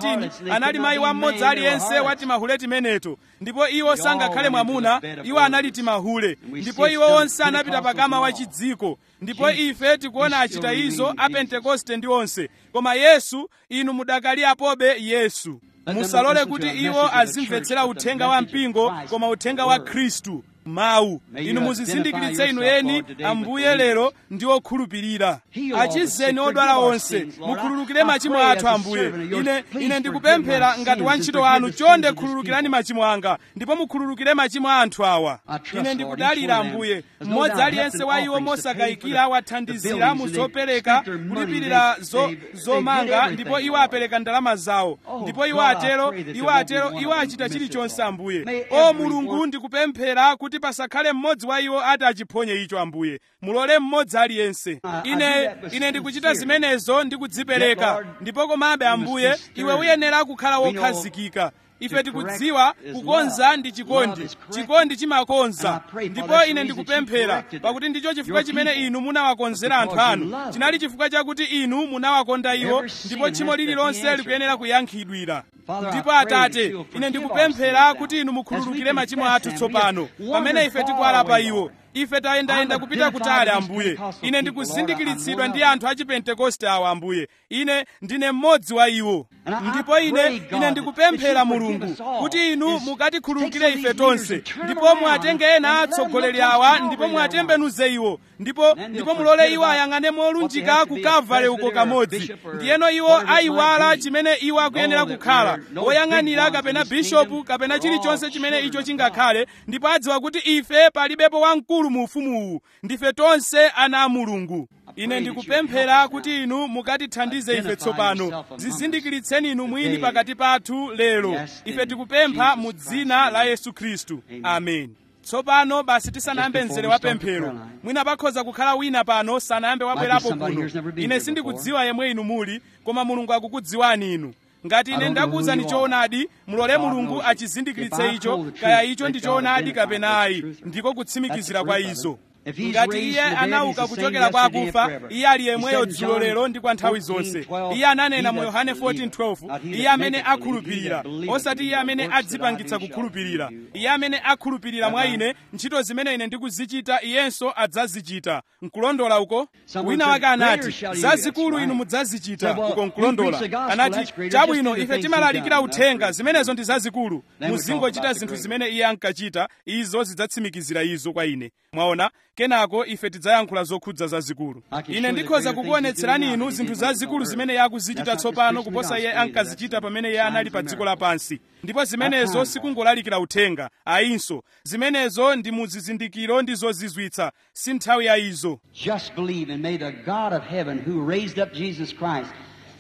B: 17 anali mayi wa mmodzi aliyense wati mahule timeneto ndipo iwo sangakhale mwamuna iwo anali timahule ndipo iwo onse anapita pakama wa chidziko ndipo ife tikuona achita izo a pentekoste ndi onse koma yesu inu mudakali apobe yesu musalole kuti iwo azimvetsera uthenga wa mpingo koma uthenga wa khristu mawu inu muzizindikiritse inu eni ambuye lero ndi okhulupirira achizeni odwala onse mukhululukire machimo athu ambuye ine ine ndikupemphera ngati wantchito wanu chonde khululukirani machimo anga ndipo mukhululukire machimo a anthu awa ine ndikudalira ambuye mmodzi aliyense wa iwo mosakayikira wathandizira mu zopereka kulipirira zo, zomanga ndipo iwo apereka ndalama zawo ndipo iwo atero iwo atero iwo achita chilichonse ambuye o mulungu ndikupemphera kuti pasakhale mmodzi wa iwo ati achiphonye icho ambuye mulole mmodzi aliyense ine ine ndikuchita zimenezo ndi kudzipereka ndipo komabe ambuye iwe uyenera kukhala wokhazikika ife tikudziwa kukonza ndi chikondi chikondi chimakonza ndipo ine ndikupemphera pakuti ndicho chifukwa chimene inu munawakonzera anthu anu chinali chifukwa chakuti inu munawakonda iwo ndipo tchimo lililonse likuyenera kuyankhidwira ndipo atate ine ndikupemphera kuti inu mukhululukire machimo athu tsopano pamene ife tikuwala pa iwo ife tayendayenda kupita kutali ambuye ine ndikuzindikiritsidwa ndi anthu a chipentekoste awa ambuye ine ndine mmodzi wa iwo ndipo ine ine ndikupemphera mulungu kuti inu mukatikhululukire ife tonse ndipo muatenge ena atsogoleri awa ndipo muatembenuze iwo ndipo ndipo mulole iwo ayang'ane molunjika ku kavale uko kamodzi ndiyeno iwo ayiwala chimene iwo akuyenera kukhala woyang'anira kapena bishopu kapena chilichonse chimene icho chingakhale ndipo adziwa kuti ife palibepo wamkulu mu ufumuwu ndife tonse ana a mulungu ine ndikupemphera kuti inu mukatithandize ife tsopano zizindikiritseni inu mwini pakati pathu lero ife tikupempha mu dzina la yesu khristu amen tsopano basi tisanayambe mzere wa pemphero mwina pakhoza kukhala wina pano sanayambe wabwerapo kuno ine sindikudziwa yemwe inu muli koma mulungu akukudziwani inu ngati ine ndakuwuzani choonadi mulole mulungu achizindikiritse icho kaya icho ndi choonadi kapena ayi ndiko kutsimikizira kwa izo ngati iye anauka kuchokera kwa akufa iye ali yemweyo dzulo lero ndi kwa nthawi zonse iye ananena mu yohane 14:12 iye amene akhulupirira osati iye amene adzipangitsa kukhulupirira iye amene akhulupirira mwa ine ntchito zimene ine ndikuzichita iyenso adzazichita nkulondola uko wina wake anati zazikulu inu mudzazichita uko nkulondola anati chabwino ife timalalikira uthenga zimenezo ndi zazikulu muzingochita zinthu zimene iye ankachita izo zidzatsimikizira izo kwa ine mwaona kenako ife tidzayankhula zokhudza zazikulu ine ndikhoza kukuonetserani inu zinthu zazikulu zimene iye akuzichita tsopano kuposa iye ankazichita pamene iye anali pa dziko lapansi ndipo zimenezo sikungolalikira uthenga ayinso zimenezo ndi muzizindikiro ndi zozizwitsa si nthawi ya izo
A: Just believe and may the God of heaven who raised up Jesus Christ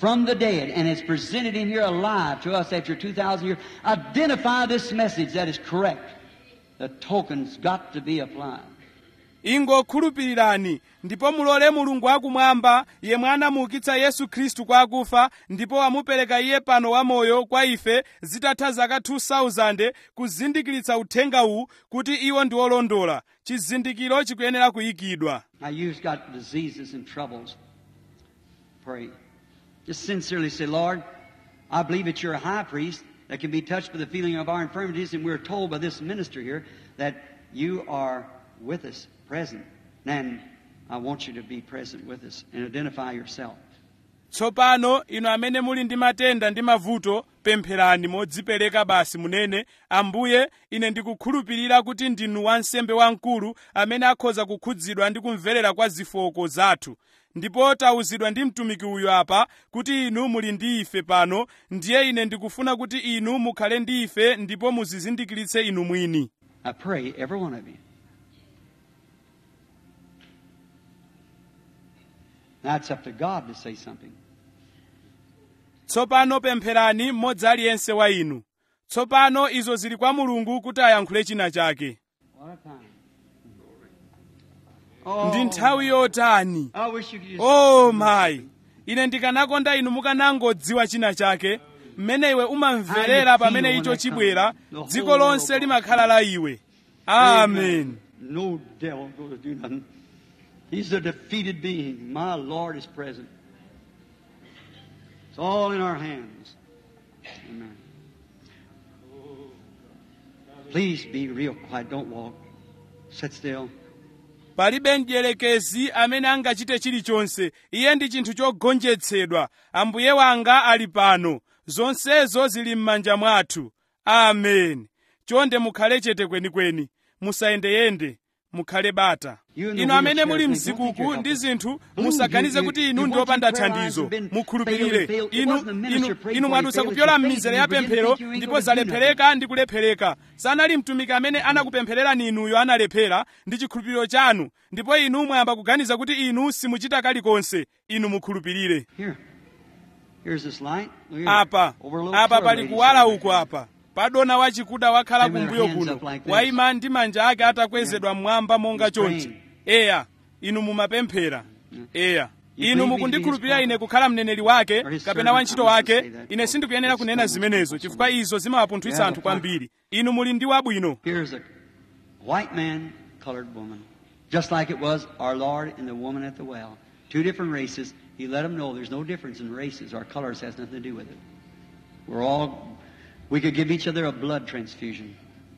A: from the dead and has presented him here alive to us after 2,000 years, identify this message that is correct. The token's got to be applied.
B: ingokhulupirirani ndipo mulole mulungu wakumwamba yemwe anamuukitsa yesu khristu kwa akufa ndipo wamupereka iye pano wamoyo kwa ife zitatha zaka 2000 kuzindikiritsa uthenga uwu kuti iwo ndi olondola chizindikiro chikuyenera kuyikidwa
A: Now you've got diseases and troubles. Pray. Just sincerely say, Lord, I believe that you're a high priest that can be touched by the feeling of our infirmities, and we're told by this minister here that you are with us, present. And I want you to be present with us and identify yourself.
B: tsopano inu amene muli ndi matenda ndi mavuto pempherani modzipereka basi munene ambuye ine ndikukhulupirira kuti ndinu wansembe wamkulu amene akhoza kukhudzidwa ndi kumverera kwa zofooka zathu ndipo tawuzidwa ndi mtumiki uyu apa kuti inu muli ndi ife pano ndiye ine ndikufuna kuti inu mukhale ndi ife ndipo muzizindikiritse inu mwini
A: I pray, every one of you. Now it's up to God to say something.
B: tsopano pempherani mmodzi aliyense wa inu tsopano izo zili kwa mulungu kuti ayankhule china chake
A: What a time.
B: ndi nthawi yotani
A: I wish you could just.
B: oh mayi ine ndikanakonda inu mukanangodziwa china chake mmene iwe umamverera pamene icho chibwera dziko lonse limakhala la iwe amen
A: No devil going to do nothing. He's a defeated being. My Lord is present. It's all in our hands. Amen. Please be real quiet. Don't walk. Sit still.
B: palibe mdierekezi amene angachite chilichonse iye ndi chinthu chogonjetsedwa ambuye wanga ali pano zonsezo zili m'manja mwathu amen chonde mukhale chete kwenikweni musayendeyende mukhale bata inu amene muli mzikuku ndi zinthu musaganize kuti inu ndi opanda thandizo mukhulupirire inu inu inu mwadutsa kupyola m'mizere ya pemphero ndipo zalephereka ndi kulephereka sanali mtumiki amene anakupemphererani inuyo analephera ndi chikhulupiriro chanu ndipo inu mwayamba kuganiza kuti inu simuchita kalikonse inu mukhulupirire
A: Here. Here's this light. Look here.
B: apa
A: Over a little
B: apa
A: club
B: pali
A: lady
B: kuwala
A: sitting
B: uku apa padona wachikuda wakhala
A: Them with
B: kumbuyo
A: their hands
B: kuno
A: up like this.
B: wayima ndi manja ake atakwezedwa mmwamba monga
A: He's
B: chonchi
A: praying.
B: eya inu mumapemphera eya
A: You
B: inu
A: believe
B: mukundikhulupirira
A: he's
B: ine kukhala mneneri wake
A: Or his
B: kapena
A: servant,
B: wantchito
A: I must
B: wake
A: say that.
B: ine sindikuyenera
A: It's
B: kunena
A: almost
B: zimenezo
A: impossible.
B: chifukwa izo zimawapunthwitsa
A: Yeah,
B: anthu
A: but-
B: kwambiri inu muli ndi wabwino
A: Here's a white man, colored woman. Just like it was our Lord and the woman at the well. Two different races. He let them know there's no difference in races. Our colors has nothing to do with it. We're all, we could give each other a blood transfusion.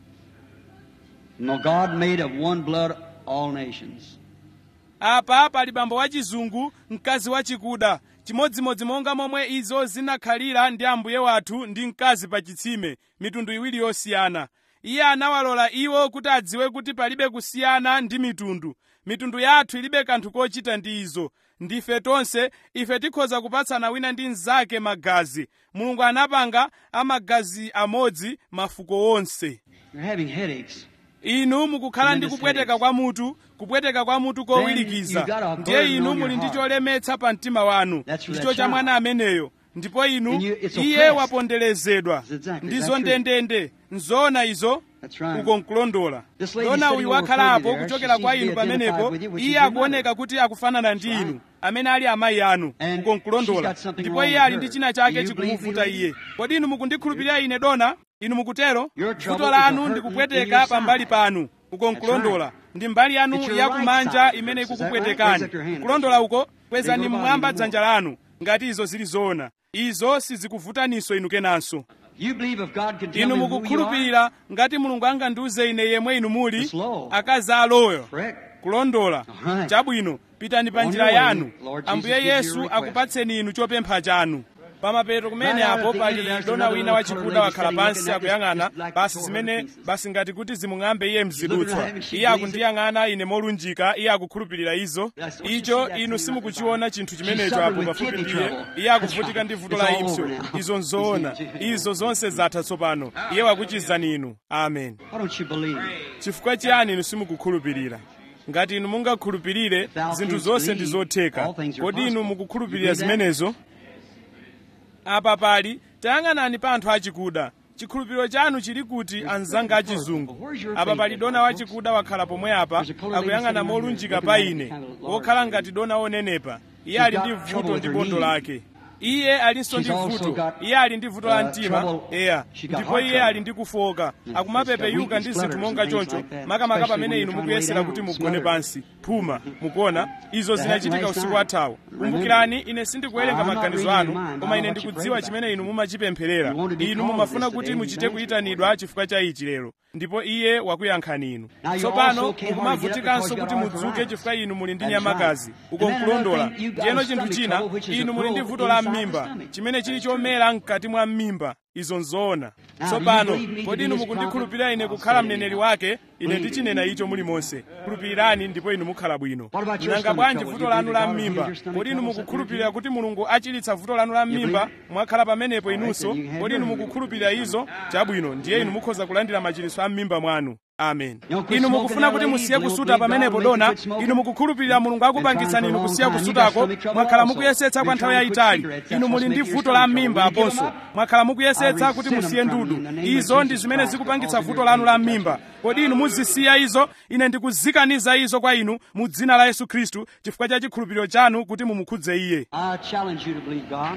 A: No, God made of one blood all nations.
B: apa pali bambo wachizungu mkazi wachikuda chimodzimodzi monga momwe izo zinakhalira ndi ambuye wathu ndi mkazi pa chitsime mitundu iwiri yosiyana iye anawalola iwo kuti adziwe kuti palibe kusiyana ndi mitundu mitundu yathu ilibe kanthu kochita ndi izo ndife tonse ife tikhoza kupatsana wina ndi mnzake magazi mulungu anapanga amagazi amodzi mafuko onse
A: You're having headaches.
B: inu mukukhala ndi kupweteka kwa mutu kupweteka kwa mutu
A: Then you
B: kowirikiza
A: got a
B: ndiye
A: burden
B: inu
A: on
B: muli
A: your
B: ndi
A: heart.
B: cholemetsa pa mtima wanu
A: That's for
B: ndicho
A: that
B: cha
A: child.
B: mwana ameneyo ndipo inu
A: And you- it's
B: iye
A: oppressed.
B: waponderezedwa
A: That's exactly-
B: ndizo
A: that's true.
B: ndendende nzoona izo
A: That's right.
B: uko nkulondola
A: This lady
B: dona
A: sitting
B: uyu
A: over
B: wakhalapo
A: from you there,
B: kuchokera
A: she
B: kwa
A: seems to
B: inu
A: be identified
B: pamenepo
A: with you, which
B: iye
A: is your
B: akuoneka
A: mother.
B: kuti akufanana ndi
A: That's
B: inu
A: right.
B: amene ali amayi anu
A: And
B: uko
A: she's
B: nkulondola
A: got something
B: ndipo
A: wrong
B: iye
A: with
B: ali ndi
A: her.
B: china
A: Do
B: chake
A: you believe me,
B: chikumuvuta
A: lady?
B: iye kodi inu mukundikhulupirira ine dona inu mukutero
A: Your trouble
B: vuto
A: is a
B: lanu
A: hurting
B: ndi
A: in
B: kupweteka
A: your
B: pa mbali
A: side.
B: panu uko
A: That's
B: nkulondola
A: right.
B: ndi mbali yanu
A: It's your
B: yakumanja
A: right side
B: imene
A: hurts. Is that right?
B: ikukupwetekani
A: Raise up your hand.
B: kulondola uko kwezani
A: Think about
B: mmwamba
A: it
B: dzanja lanu ngati izo zili zoona izo sizikuvutaninso inu kenanso
A: You believe if God can tell
B: inu
A: me who you are?
B: mukukhulupirira ngati mulungu angandiuze ine yemwe inu muli
A: It's law.
B: akazi aloyo
A: Correct.
B: kulondola
A: Alright.
B: chabwino pitani pa
A: On
B: njira
A: your way,
B: yanu
A: Lord Jesus
B: ambuye
A: gives you
B: yesu
A: your request.
B: akupatseni inu chopempha chanu pamapeto kumene
A: Right out
B: apo
A: at the
B: pali
A: end, there's
B: dona
A: another
B: wina
A: little
B: wachikuda
A: colored lady
B: wakhala
A: sitting
B: pansi
A: looking at
B: akuyang'ana
A: this, like
B: basi
A: the
B: zimene
A: pieces.
B: basi ngati kuti zimung'ambe iye
A: looking
B: mzidutswa
A: at him, she
B: iye
A: believes
B: akundiyang'ana ine molunjika iye akukhulupirira izo
A: That's what you
B: icho
A: see, that's
B: inu
A: the
B: simukuchiona chinthu
A: She's
B: chimenecho
A: suffering
B: apo
A: with
B: pafupi
A: kidney
B: ndiye
A: trouble.
B: iye akuvutika
A: That's
B: ndi
A: right.
B: vuto
A: It's
B: la
A: all
B: impsyo
A: over now.
B: izo nzoona izo zonse zatha tsopano iye wakuchizani inu amen
A: Why don't you believe?
B: chifukwa chiyani inu simukukhulupirira ngati inu mungakhulupirire zinthu zonse ndi zotheka kodi inu mukukhulupirira zimenezo apa pali tayang'anani pa anthu achikuda chikhulupiriro chanu chili kuti anzanga achizungu apa pali dona wachikuda wakhala pomwe apa akuyang'ana molunjika pa ine wokhala ngati dona wonenepa iye ali ndi vuto ndi bondo lake iye alinso ndi vuto iye ali ndi vuto la mtima eya ndipo iye ali ndi kufoka akumapepeyuka ndi zinthu monga choncho makamaka pamene inu mukuyesera kuti mugone pansi phuma mukuona izo zinachitika usiku wathawu kumbukirani ine sindikuwerenga maganizo anu koma ine ndikudziwa chimene inu mumachipempherera inu mumafuna kuti muchite kuyitanidwa chifukwa cha ichi lero ndipo iye wakuyankhani inu tsopano mukumavutikanso kuti mudzuke chifukwa inu muli ndi nyamakazi uko nkulondola ndiyeno chinthu china inu muli ndi vuto la m'mimba chimene chili chomera mkati mwa m'mimba izo nzoona tsopano kodi inu mukundikhulupirira ine kukhala mneneri wake ine ndichinena icho mulimonse khulupirirani ndipo inu mukhala bwino nanga bwanji vuto lanu la m'mimba kodi inu mukukhulupirira kuti mulungu achilitsa vuto lanu la m'mimba mwakhala pamenepo inunso kodi inu mukukhulupirira izo chabwino ndiye inu mukhoza kulandira machiritso a m'mimba mwanu amen inu mukufuna kuti musiye kusuta pamenepo dona inu mukukhulupirira mulungu akupangitsani inu kusiya kusutako mwakhala mukuyesetsa kwa nthawi yayitali inu muli ndi vuto la m'mimba aponso mwakhala mukuyesetsa kuti musiye ndudu izo ndi zimene zikupangitsa vuto lanu la m'mimba kodi inu muzisiya izo ine ndikuzikaniza izo kwa inu mu dzina la yesu khristu chifukwa cha chikhulupiriro chanu kuti mumukhudze iye
A: I challenge you to believe God.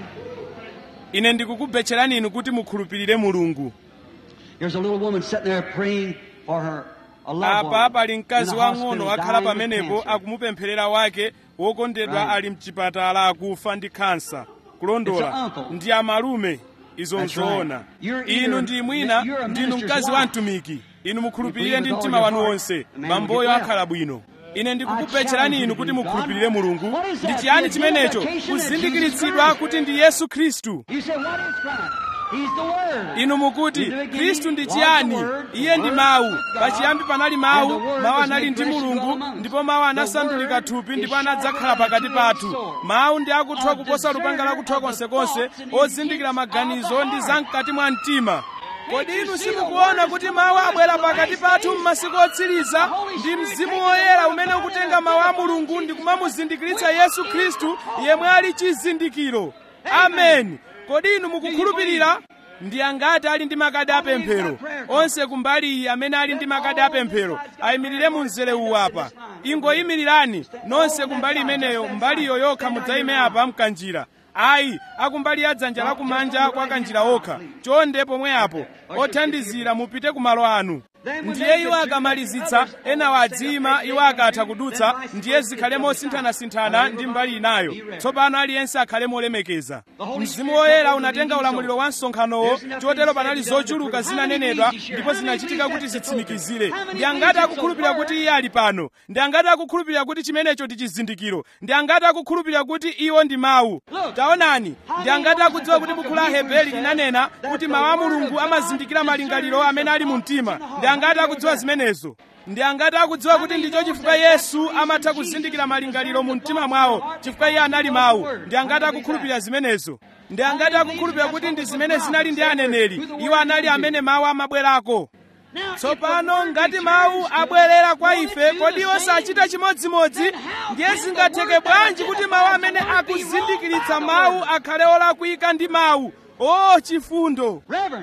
B: ine ndikukubetcherani inu kuti mukhulupirire mulungu
A: There's a little woman sitting there praying for her a loved
B: apa
A: one
B: pali mkazi
A: in the
B: wang'ono
A: hospital
B: wakhala
A: dying of
B: pamenepo
A: cancer.
B: akumupempherera wake wokondedwa
A: Right.
B: ali mchipatala akufa ndi khansa
A: It's a
B: kulondola
A: uncle.
B: ndi amalume izo
A: That's
B: nzoona
A: right. You're either-
B: inu ndi mwina
A: you're a
B: ndinu
A: minister's
B: mkazi wa
A: wife.
B: mtumiki inu mukhulupirire
A: You
B: ndi
A: believe with
B: mtima
A: all
B: wanu
A: your
B: wonse
A: heart, the man will
B: mamboyo
A: get well.
B: akhala bwino ine
A: I
B: ndikukupetcherani
A: challenge
B: inu
A: you
B: kuti
A: to believe
B: mukhulupirire
A: God.
B: mulungu
A: What is that?
B: ndi chiyani
A: The
B: chimenecho
A: identification that
B: kuzindikiritsidwa
A: Jesus
B: kuti ndi yesu khristu
A: You say, what is Christ? He's the Word.
B: inu mukuti
A: In the beginning
B: khristu ndi
A: was
B: chiyani
A: the Word, the
B: iye ndi
A: Word
B: mawu
A: was God,
B: pachiyambi panali
A: and
B: mawu
A: the Word
B: mawu
A: was
B: anali
A: made
B: ndi
A: flesh and
B: mulungu
A: dwelt among us.
B: ndipo mawu
A: The
B: anasandulika
A: Word
B: thupi
A: is
B: ndipo
A: sharper
B: anadzakhala
A: than a
B: pakati pathu
A: two-edged sword.
B: mawu ndi akuthwa
A: A
B: kuposa lupanga
A: discerner
B: lakuthwa
A: of the
B: konsekonse
A: thoughts and
B: ozindikira
A: intents
B: maganizo
A: of the
B: ndi
A: heart.
B: zamkati mwa mtima kodi
A: Can't you
B: inu
A: see the
B: simukuona
A: word
B: kuti
A: is
B: mawu
A: coming
B: abwera
A: to the
B: pakati
A: last
B: pathu
A: days?
B: m'masiku otsiriza
A: The Holy
B: ndi
A: Spirit
B: mzimu
A: taking
B: woyera
A: the
B: umene
A: word
B: ukutenga
A: and
B: mawu a
A: the
B: mulungu
A: Jesus
B: ndi
A: Christ,
B: kumamuzindikiritsa
A: which
B: yesu
A: is
B: khristu
A: the
B: yemwe ali chizindikiro amen kodi inu mukukhulupirira ndi angati ali ndi makadi apemphero onse kumbali iyi amene ali ndi makadi apemphero ayimirire mu mzere uwu apa ingoyimirirani nonse kumbali imeneyo mbaliyo yokha mudzayime apa mkanjira ayi akumbali ya dzanja lakumanja kwa kanjira okha chonde pomwe apo othandizira mupite ku malo anu ndiye iwo akamalizitsa enawo adziyima iwo akatha kudutsa ndiye zikhale mosinthanasinthana ndi mbali inayo tsopano aliyense akhale molemekeza mzimu woyera unatenga ulamuliro wa msonkhanowo chotero panali zochuluka zinanenedwa ndipo zinachitika kuti zitsimikizire ndi angati akukhulupirira kuti iye ali pano ndi angati akukhulupirira kuti chimenecho ndi chizindikiro ndi angati akukhulupirira kuti iwo ndi mawu taonani ndi angati akudziwa kuti buku la hebeli linanena kuti mawu a mulungu amazindikira malingaliro amene ali mu mtima ndi angati akudziwa zimenezo ndi angati akudziwa kuti ndicho chifukwa yesu amatha kuzindikira malingaliro mu mtima mwawo chifukwa iye anali mawu ndi angati akukhulupirira zimenezo ndi angati akukhulupirira kuti ndi zimene zinali ndi aneneri iwo anali amene mawu amabwerako tsopano ngati mawu abwerera kwa ife kodi osachita chimodzimodzi ndiye zingatheke bwanji kuti mawu amene akuzindikiritsa mawu akhale olakwika ndi mawu o chifundo
A: Reverend,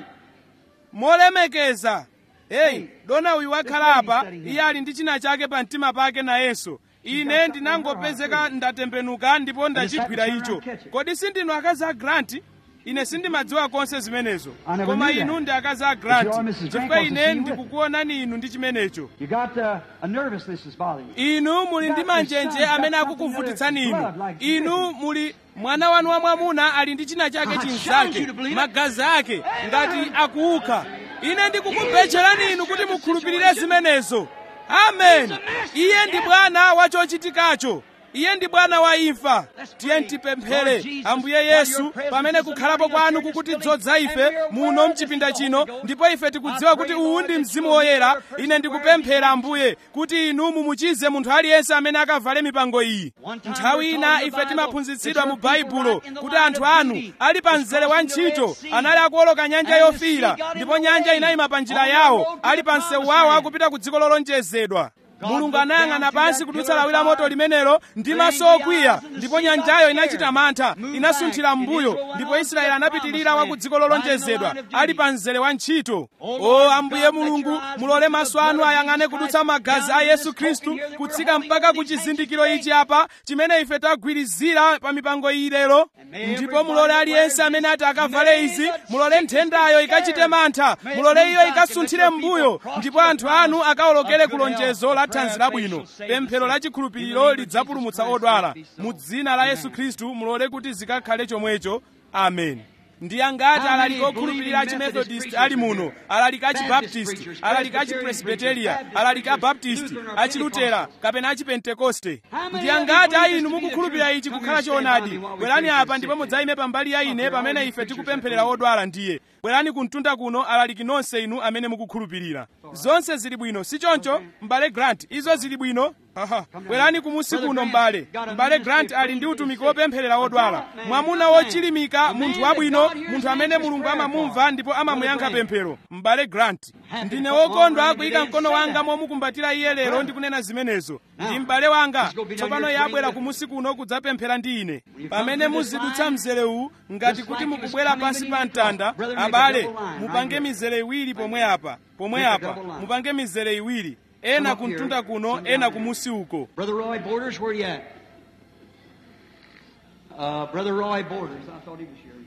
B: molemekeza heyi dona uyu wakhala apa iye ali ndi china chake pa mtima pake nayenso ine ndinangopezeka ndatembenuka ndipo ndachigwira icho kodi sindinu akazi a granti ine sindimadziwa konse zimenezo
A: I never
B: koma
A: knew that.
B: inu ndi akazi a
A: But you are
B: granti
A: Mrs. Grant,
B: chifukwa
A: because
B: ine
A: you see you
B: ndikukuonani inu ndi chimenecho
A: you got uh, a nervousness that's bothering you.
B: inu muli ndi manjenje amene akukuvutitsani inu inu muli mwana wanu wa mwamuna ali ndi china chake chinzake magazi ake ngati akuukha ine ndikukubetcherani inu kuti mukhulupirire zimenezo amen iye ndi bwana wa chochitikacho iye ndi bwana wa imfa tiye tipemphere ambuye yesu pamene kukhalapo kwanu kukutidzodza ife muno mchipinda chino ndipo ife tikudziwa kuti uwu ndi mzimu woyera ine ndikupemphera ambuye kuti inu mumuchize munthu aliyense amene akavale mipango iyi nthawi ina ife timaphunzitsidwa mu baibulo kuti anthu anu ali pa mzere wa ntchito anali akuwoloka nyanja yofiira ndipo nyanja inayima pa njira yawo ali pa msewu wawo akupita ku dziko lolonjezedwa mulungu anayang'ana pansi kudutsa lawi la moto limenelo ndi maso okwiya ndipo nyanjayo inachita mantha inasunthira m'mbuyo ndipo israeli anapitirira wa ku dziko lolonjezedwa ali pa mzere wa ntchito o ambuye mulungu mulole maso anu ayang'ane kudutsa magazi a yesu khristu kutsika mpaka ku chizindikiro ichi apa chimene ife tagwirizira pa mipango iyi lero ndipo mulole aliyense amene ati akavale izi mulole nthendayo ikachite mantha mulole iyo ikasunthire m'mbuyo ndipo anthu anu akawolokere ku lonjezo la thanzi labwino pemphero la chikhulupiriro lidzapulumutsa odwala mu dzina la yesu khristu mulole kuti zikakhale chomwecho amen ndi angati alaliki okhulupirira a chimethodist ali muno alaliki a chibaptist alaliki a chipresbiteria alaliki a baptist a chilutera kapena a chipentekoste ndi angati a inu mukukhulupirira ichi kukhala choonadi bwerani apa ndipo mudzayime pambali ya ine pamene ife tikupempherera odwala ndiye bwerani kumtunda kuno alaliki nonse inu amene mukukhulupirira zonse zili bwino si choncho m'bale grant izo zili bwino Aha. bwerani kumusi kuno m'bale m'bale grant ali ndi utumiki wopempherera odwala mwamuna wochilimika munthu wabwino munthu amene mulungu amamumva ndipo amamuyankha pemphero m'bale grant ndine wokondwa kuyika mkono wanga momukumbatira iye lero ndikunena zimenezo ndi m'bale wanga tsopano iye abwera kumusi kuno kudzapemphera ndi ine pamene muzidutsa mzere uwu ngati kuti mukubwera pansi pa mtanda abale mupange mizere iwiri pomwe apa pomwe apa mupange mizere iwiri ena kumtunda kuno ena kumusi uko
A: Brother Roy Borders, where you at? Uh, Brother Roy Borders, I thought he was here.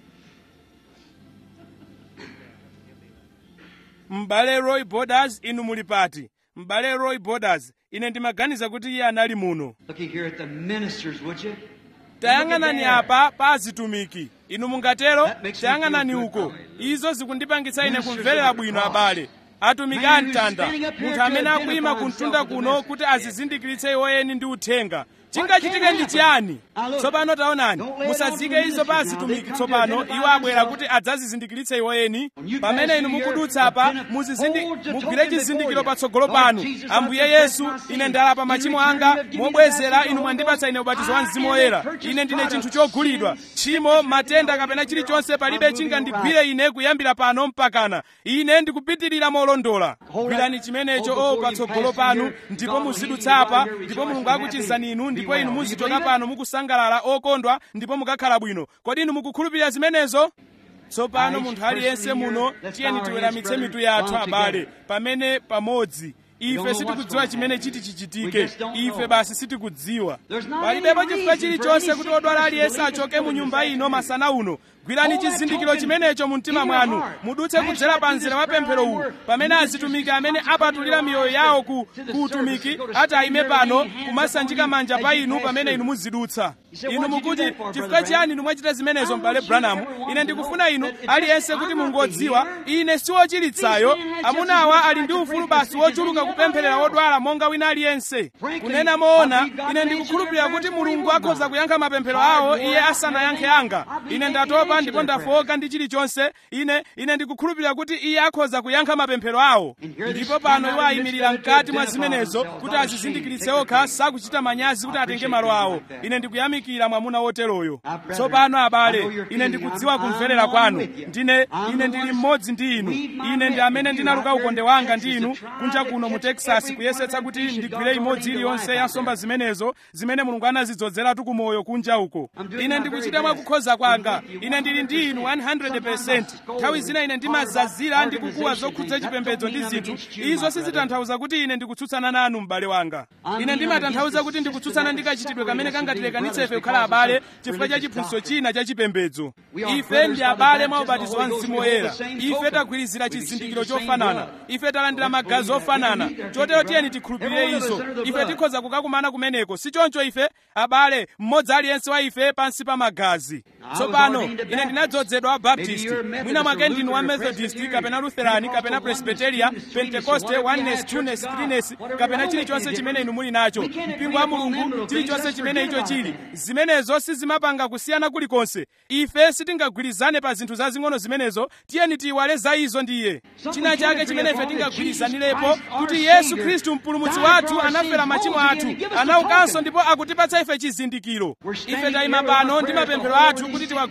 B: m'bale roy borders inu muli pati m'bale roy borders ine ndimaganiza kuti iye anali muno
A: Looking here at the ministers, would you?
B: tayang'anani apa pa azitumiki inu mungatero tayang'anani uko izo zikundipangitsa ine kumverera bwino abale atumiki a mtanda munthu amene akuyima kumtunda kuno kuti azizindikiritse iwoyeni ndi uthenga chingachitike ndi chiyani tsopano taonani musazike izo pa azitumiki tsopano iwo abwera kuti adzazizindikiritse iwoyeni pamene inu mukudutsa apa muzizindi- mugwire chizindikiro patsogolo panu ambuye yesu ine ndalapa machimo anga mobwezera inu mwandipatsa ine ubatizo wa mzimu woyera ine ndine chinthu chogulidwa tchimo matenda kapena chilichonse palibe chingandigwire ine kuyambira pano mpakana ine ndikupitirira molondola gwirani chimenecho o patsogolo panu ndipo muzidutsa apa ndipo mulungu akuchizani inu ndipo inu muzichoka pano mukusangalala okondwa ndipo mukakhala bwino kodi inu mukukhulupirira zimenezo tsopano munthu aliyense muno tiyeni tiweramitse mitu yathu abale pamene pamodzi ife sitikudziwa chimene chiti chichitike ife basi sitikudziwa palibepo chifukwa chilichonse kuti odwala aliyense achoke mu nyumba ino masana uno gwirani chizindikiro chimenecho mu mtima mwanu mudutse kudzera pa mzere wa pemphero uwu pamene azitumiki amene apatulira miyoyo yawo ku, ku utumiki ati ayime pano kumasanjika manja pa inu pamene inu muzidutsa inu mukuti chifukwa chiyani inu mwachita zimenezo m'bale branham ine ndikufuna inu aliyense kuti mungodziwa ine siwochiritsayo amunawa ali ndi ufulu basi wochuluka kupempherera wodwala monga wina aliyense kunena moona ine ndikukhulupirira kuti mulungu akhoza kuyankha mapemphero awo iye asanayankhe anga ine ndatopa ndipo ndafowoka ndi chilichonse ine ine ndikukhulupirira kuti iye akhoza kuyankha mapemphero awo ndipo pano iwo ayimirira mkati mwa zimenezo kuti azizindikiritse okha sakuchita manyazi kuti atenge malo awo ine ndikuyamikira mwamuna woteroyo tsopano abale ine ndikudziwa kumverera kwanu ndine ine ndili mmodzi ndi inu ine ndi amene ndinaluka ukonde wanga ndi inu kunja kuno mu texas kuyesetsa kuti ndigwire imodzi iliyonse ya nsomba zimenezo zimene mulungu anazidzozeratu kumoyo kunja uko ine ndikuchita mwakukhoza kwanga ine ndili ndi inu 100% nthawi zina ine ndimazazira ndi kukuwa zokhudza chipembedzo ndi zinthu izo sizitanthauza kuti ine ndikutsutsana nanu m'bale wanga ine ndimatanthauza kuti ndikutsutsana ndi kachitidwe kamene kangatilekanitse ife kukhala abale chifukwa cha chiphunzitso china cha chipembedzo ife ndi abale mwa ubatizo wa mzimu woyera ife tagwirizira chizindikiro chofanana ife talandira magazi ofanana chotero tiyeni tikhulupirire izo ife tikhoza kukakumana kumeneko si choncho ife abale mmodzi aliyense wa ife pansi pa magazi tsopano ine ndinadzozedwa wa baptist mwina mwake ndinu wa methodist kapena lutherani kapena presbyteria pentecoste oneness trueness threeness kapena chilichonse chimene inu muli nacho mpingo wa mulungu chilichonse chimene icho chili zimenezo sizimapanga kusiyana kulikonse ife sitingagwirizane pa zinthu zazing'ono zimenezo tiyeni tiyiwale za izo ndiye china chake chimene ife tingagwirizanirepo kuti yesu khristu mpulumutsi wathu anafera machimo athu anaukanso ndipo akutipatsa ife chizindikiro ife tayima pano ndi mapemphero athu kuti tiwagwirizire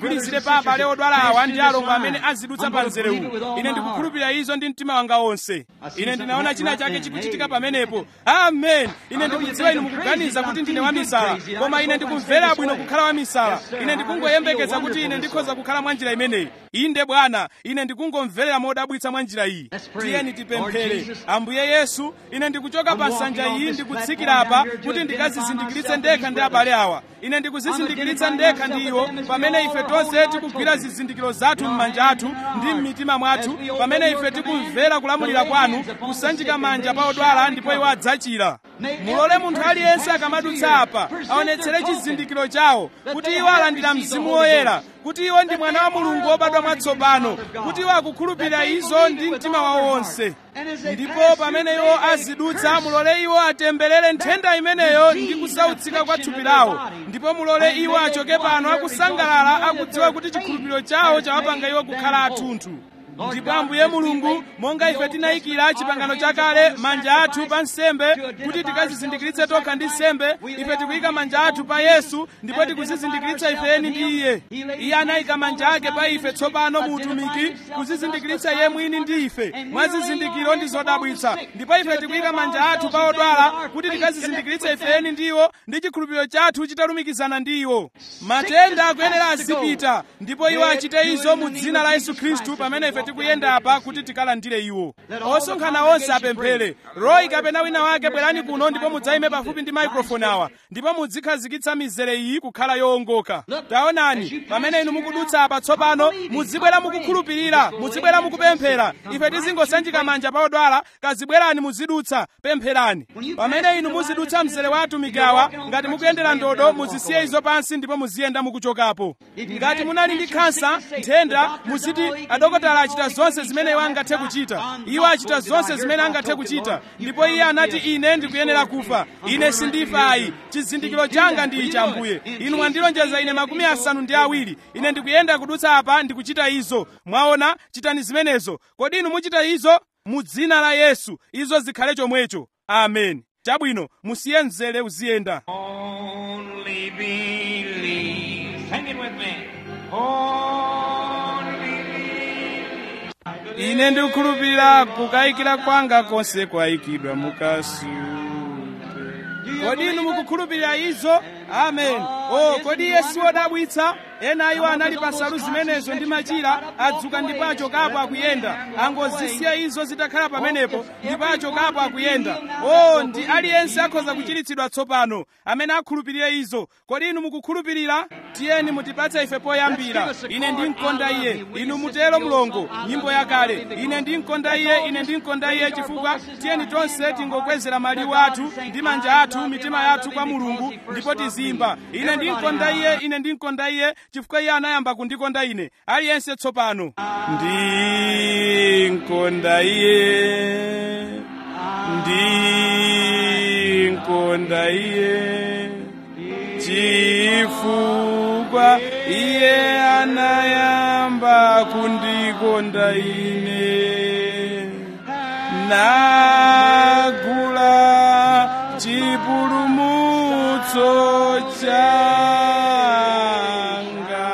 B: pa abale odwala awa ndi alongo amene azidutsa pa nzerewu ine ndikukhulupirira izo ndi mtima wanga wonse ine ndinaona china chake chikuchitika pamenepo amen ine ndikudziwa inu mukuganiza kuti ndine wamisala koma ine ndikumvera bwino kukhala wamisala ine ndikungoyembekeza kuti ine ndikhoza kukhala mwa njira imeneyi inde bwana ine ndikungomverera modabwitsa mwa njira iyi tiyeni tipemphere ambuye yesu ine ndikuchoka pa nsanja iyi ndikutsikira apa kuti ndikazizindikiritse ndekha ndi abale awa ine ndikuzizindikiritsa ndekha ndi iwo pamene ife tonse tikugwira zizindikiro zathu m'manja athu ndi m'mitima mwathu pamene ife tikumvera kulamulira kwanu kusanjika manja pa odwala ndipo iwo adzachira mulole munthu aliyense akamadutsa apa aonetsere chizindikiro chawo kuti iwo alandira mzimu woyera kuti iwo ndi mwana wa mulungu wobadwa mwatsopano kuti iwo akukhulupirira izo ndi mtima wawo wonse ndipo pamene iwo azidutsa mulole iwo atemberere nthenda imeneyo ndi kusautsika kwa thupi lawo ndipo mulole iwo achoke pano akusangalala akudziwa kuti chikhulupiriro chawo chawapanga iwo kukhala athunthu ndipo ambuye mulungu monga ife tinayikira chipangano chakale manja athu pa nsembe kuti tikazizindikiritse tokha ndi nsembe ife tikuyika manja athu pa yesu ndipo tikuzizindikiritsa ifeni ndi iye iye anayika manja ake pa ife tsopano mu utumiki kuzizindikiritsa iye mwini ndi ife mwa zizindikiro ndi zodabwitsa ndipo ife tikuyika manja athu pa odwala kuti tikazizindikiritse ifeni ndi iwo ndi chikhulupiriro chathu chitalumikizana ndi iwo matenda akuyenera azipita ndipo iwo achite izo mu dzina la yesu khristu pamene ife tikuyenda apa kuti tikalandire iwo osonkhana onse apemphere royi kapena wina wake bwerani kuno ndipo mudzayime pafupi ndi maikrofoni awa ndipo mudzikhazikitsa mizere iyi kukhala yowongoka taonani pamene inu mukudutsa apa tsopano muzibwera mukukhulupirira muzibwera mukupemphera ife tizingosanjika manja pa odwala kazibwerani muzidutsa pempherani pamene inu muzidutsa mzere wa atumiki awa ngati mukuyendera ndodo muzisiye izo pansi ndipo muziyenda mukuchokapo ngati munali ndi khansa nthenda muziti adokotala achita zonse zimene iwo angathe kuchita iwo achita zonse zimene angathe kuchita ndipo iye anati ine ndikuyenera kufa ine sindifa ayi chizindikiro changa ndi ichi ambuye inu mwandilonjeza ine makumi asanu ndi awiri ine ndikuyenda kudutsa apa ndikuchita izo mwaona chitani zimenezo kodi inu muchita izo mu dzina la yesu izo zikhale chomwecho amen chabwino musiye mzere uziyenda
C: Only believe. Sing it with me. Only believe.
B: ine ndikukhulupirira kukayikira kwanga konse kwayikidwa mukasupe kodi inu mukukhulupirira izo amen o kodi iye si wodabwitsa ena iwo anali pa nsalu zimenezo ndi machira adzuka ndipo achokapo akuyenda angozisiya izo zitakhala pamenepo ndipo achokapo akuyenda o ndi aliyense akhoza kuchiritsidwa tsopano amene akhulupirire izo kodi inu mukukhulupirira tiyeni mutipatse ife poyambira ine ndimkonda iye inu mutero mlongo nyimbo yakale ine ndimkonda iye ine ndimkonda iye chifukwa tiyeni tonse tingokwezera maliwu athu ndi manja athu mitima yathu kwa mulungu ndipo tizimba ine ndimkonda iye ine ndimkonda iye chifukwa iye anayamba kundikonda ine aliyense tsopano ndimkonda iye ndimkonda iye chifukwa iye anayamba kundikonda ine nagula chipulumutso changa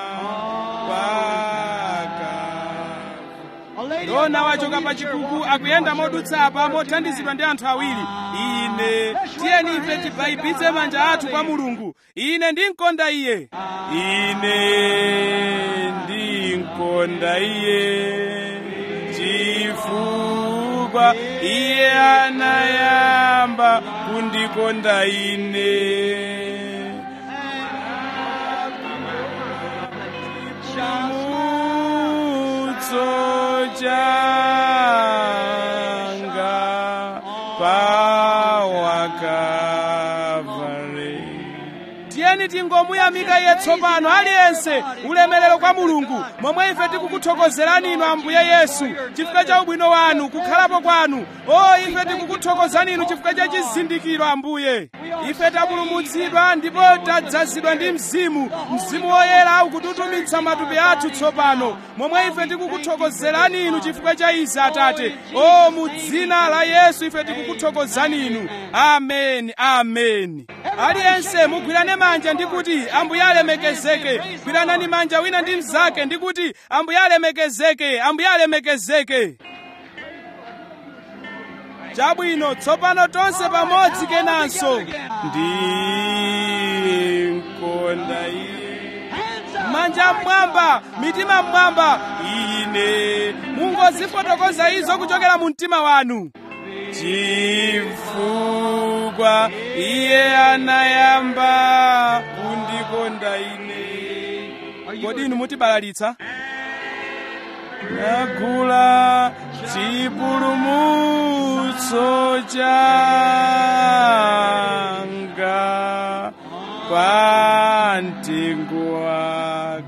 B: paka ndona wachoka pa chikuku akuyenda modutsa apa mothandizidwa ndi anthu awiri ine tiyeni ife tibayibitse manja athu kwa mulungu ine ndimkonda iye ine ndimkonda iye chifukwa iye anayamba kundikonda ine chimutso changa pawakavale tiyeni tingomuyamika iye tsopano aliyense ulemerero kwa mulungu momwe ife tikukuthokozerani inu ambuye yesu chifukwa cha ubwino wanu kukhalapo kwanu o ife tikukuthokozani inu chifukwa cha chizindikiro ambuye ife tapulumutsidwa ndipo tadzazidwa ndi mzimu mzimu woyera ukututumitsa matupi athu tsopano momwe ife tikukuthokozerani inu chifukwa cha izi atate o mu dzina la yesu ife tikukuthokozani inu ameni ameni aliyense mugwirane manja manja ndi kuti ambuye alemekezeke gwiranani manja wina ndi mnzake ndi kuti ambuye alemekezeke ambuye alemekezeke chabwino tsopano tonse pamodzi kenanso ndinkonda iye manja mmwamba mitima mmwamba ine mungozifotokoza izo kuchokera mu mtima wanu chifukwa iye anayamba kundikonda ine kodi inu mutibalalitsa nagula chipulumutso changa pa mtengo wa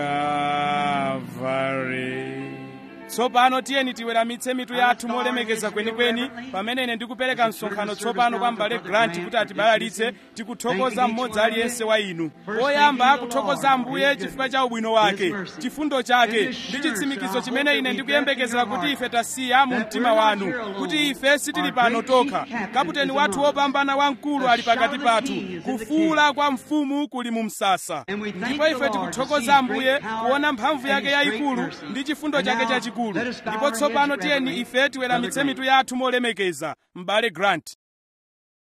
B: Kalvari tsopano tiyeni tiweramitse mitu yathu molemekeza kwenikweni pamene ine ndikupereka msonkhano tsopano kwa mbale grant kuti atibalalitse tikuthokoza mmodzi aliyense wa inu poyamba akuthokoza ambuye chifukwa cha ubwino wake chifundo chake ndi chitsimikizo chimene ine ndikuyembekezera kuti ife tasiya mu mtima wanu kuti ife sitili pano tokha kaputeni wathu wopambana wamkulu ali pakati pathu kufuula kwa mfumu kuli mu msasa ndipo ife tikuthokoza ambuye kuona mphamvu yake yayikulu ndi chifundo chake chachikulu ndipo tsopano tiyeni ife tiweramitse mitu yathu molemekeza m'bale grant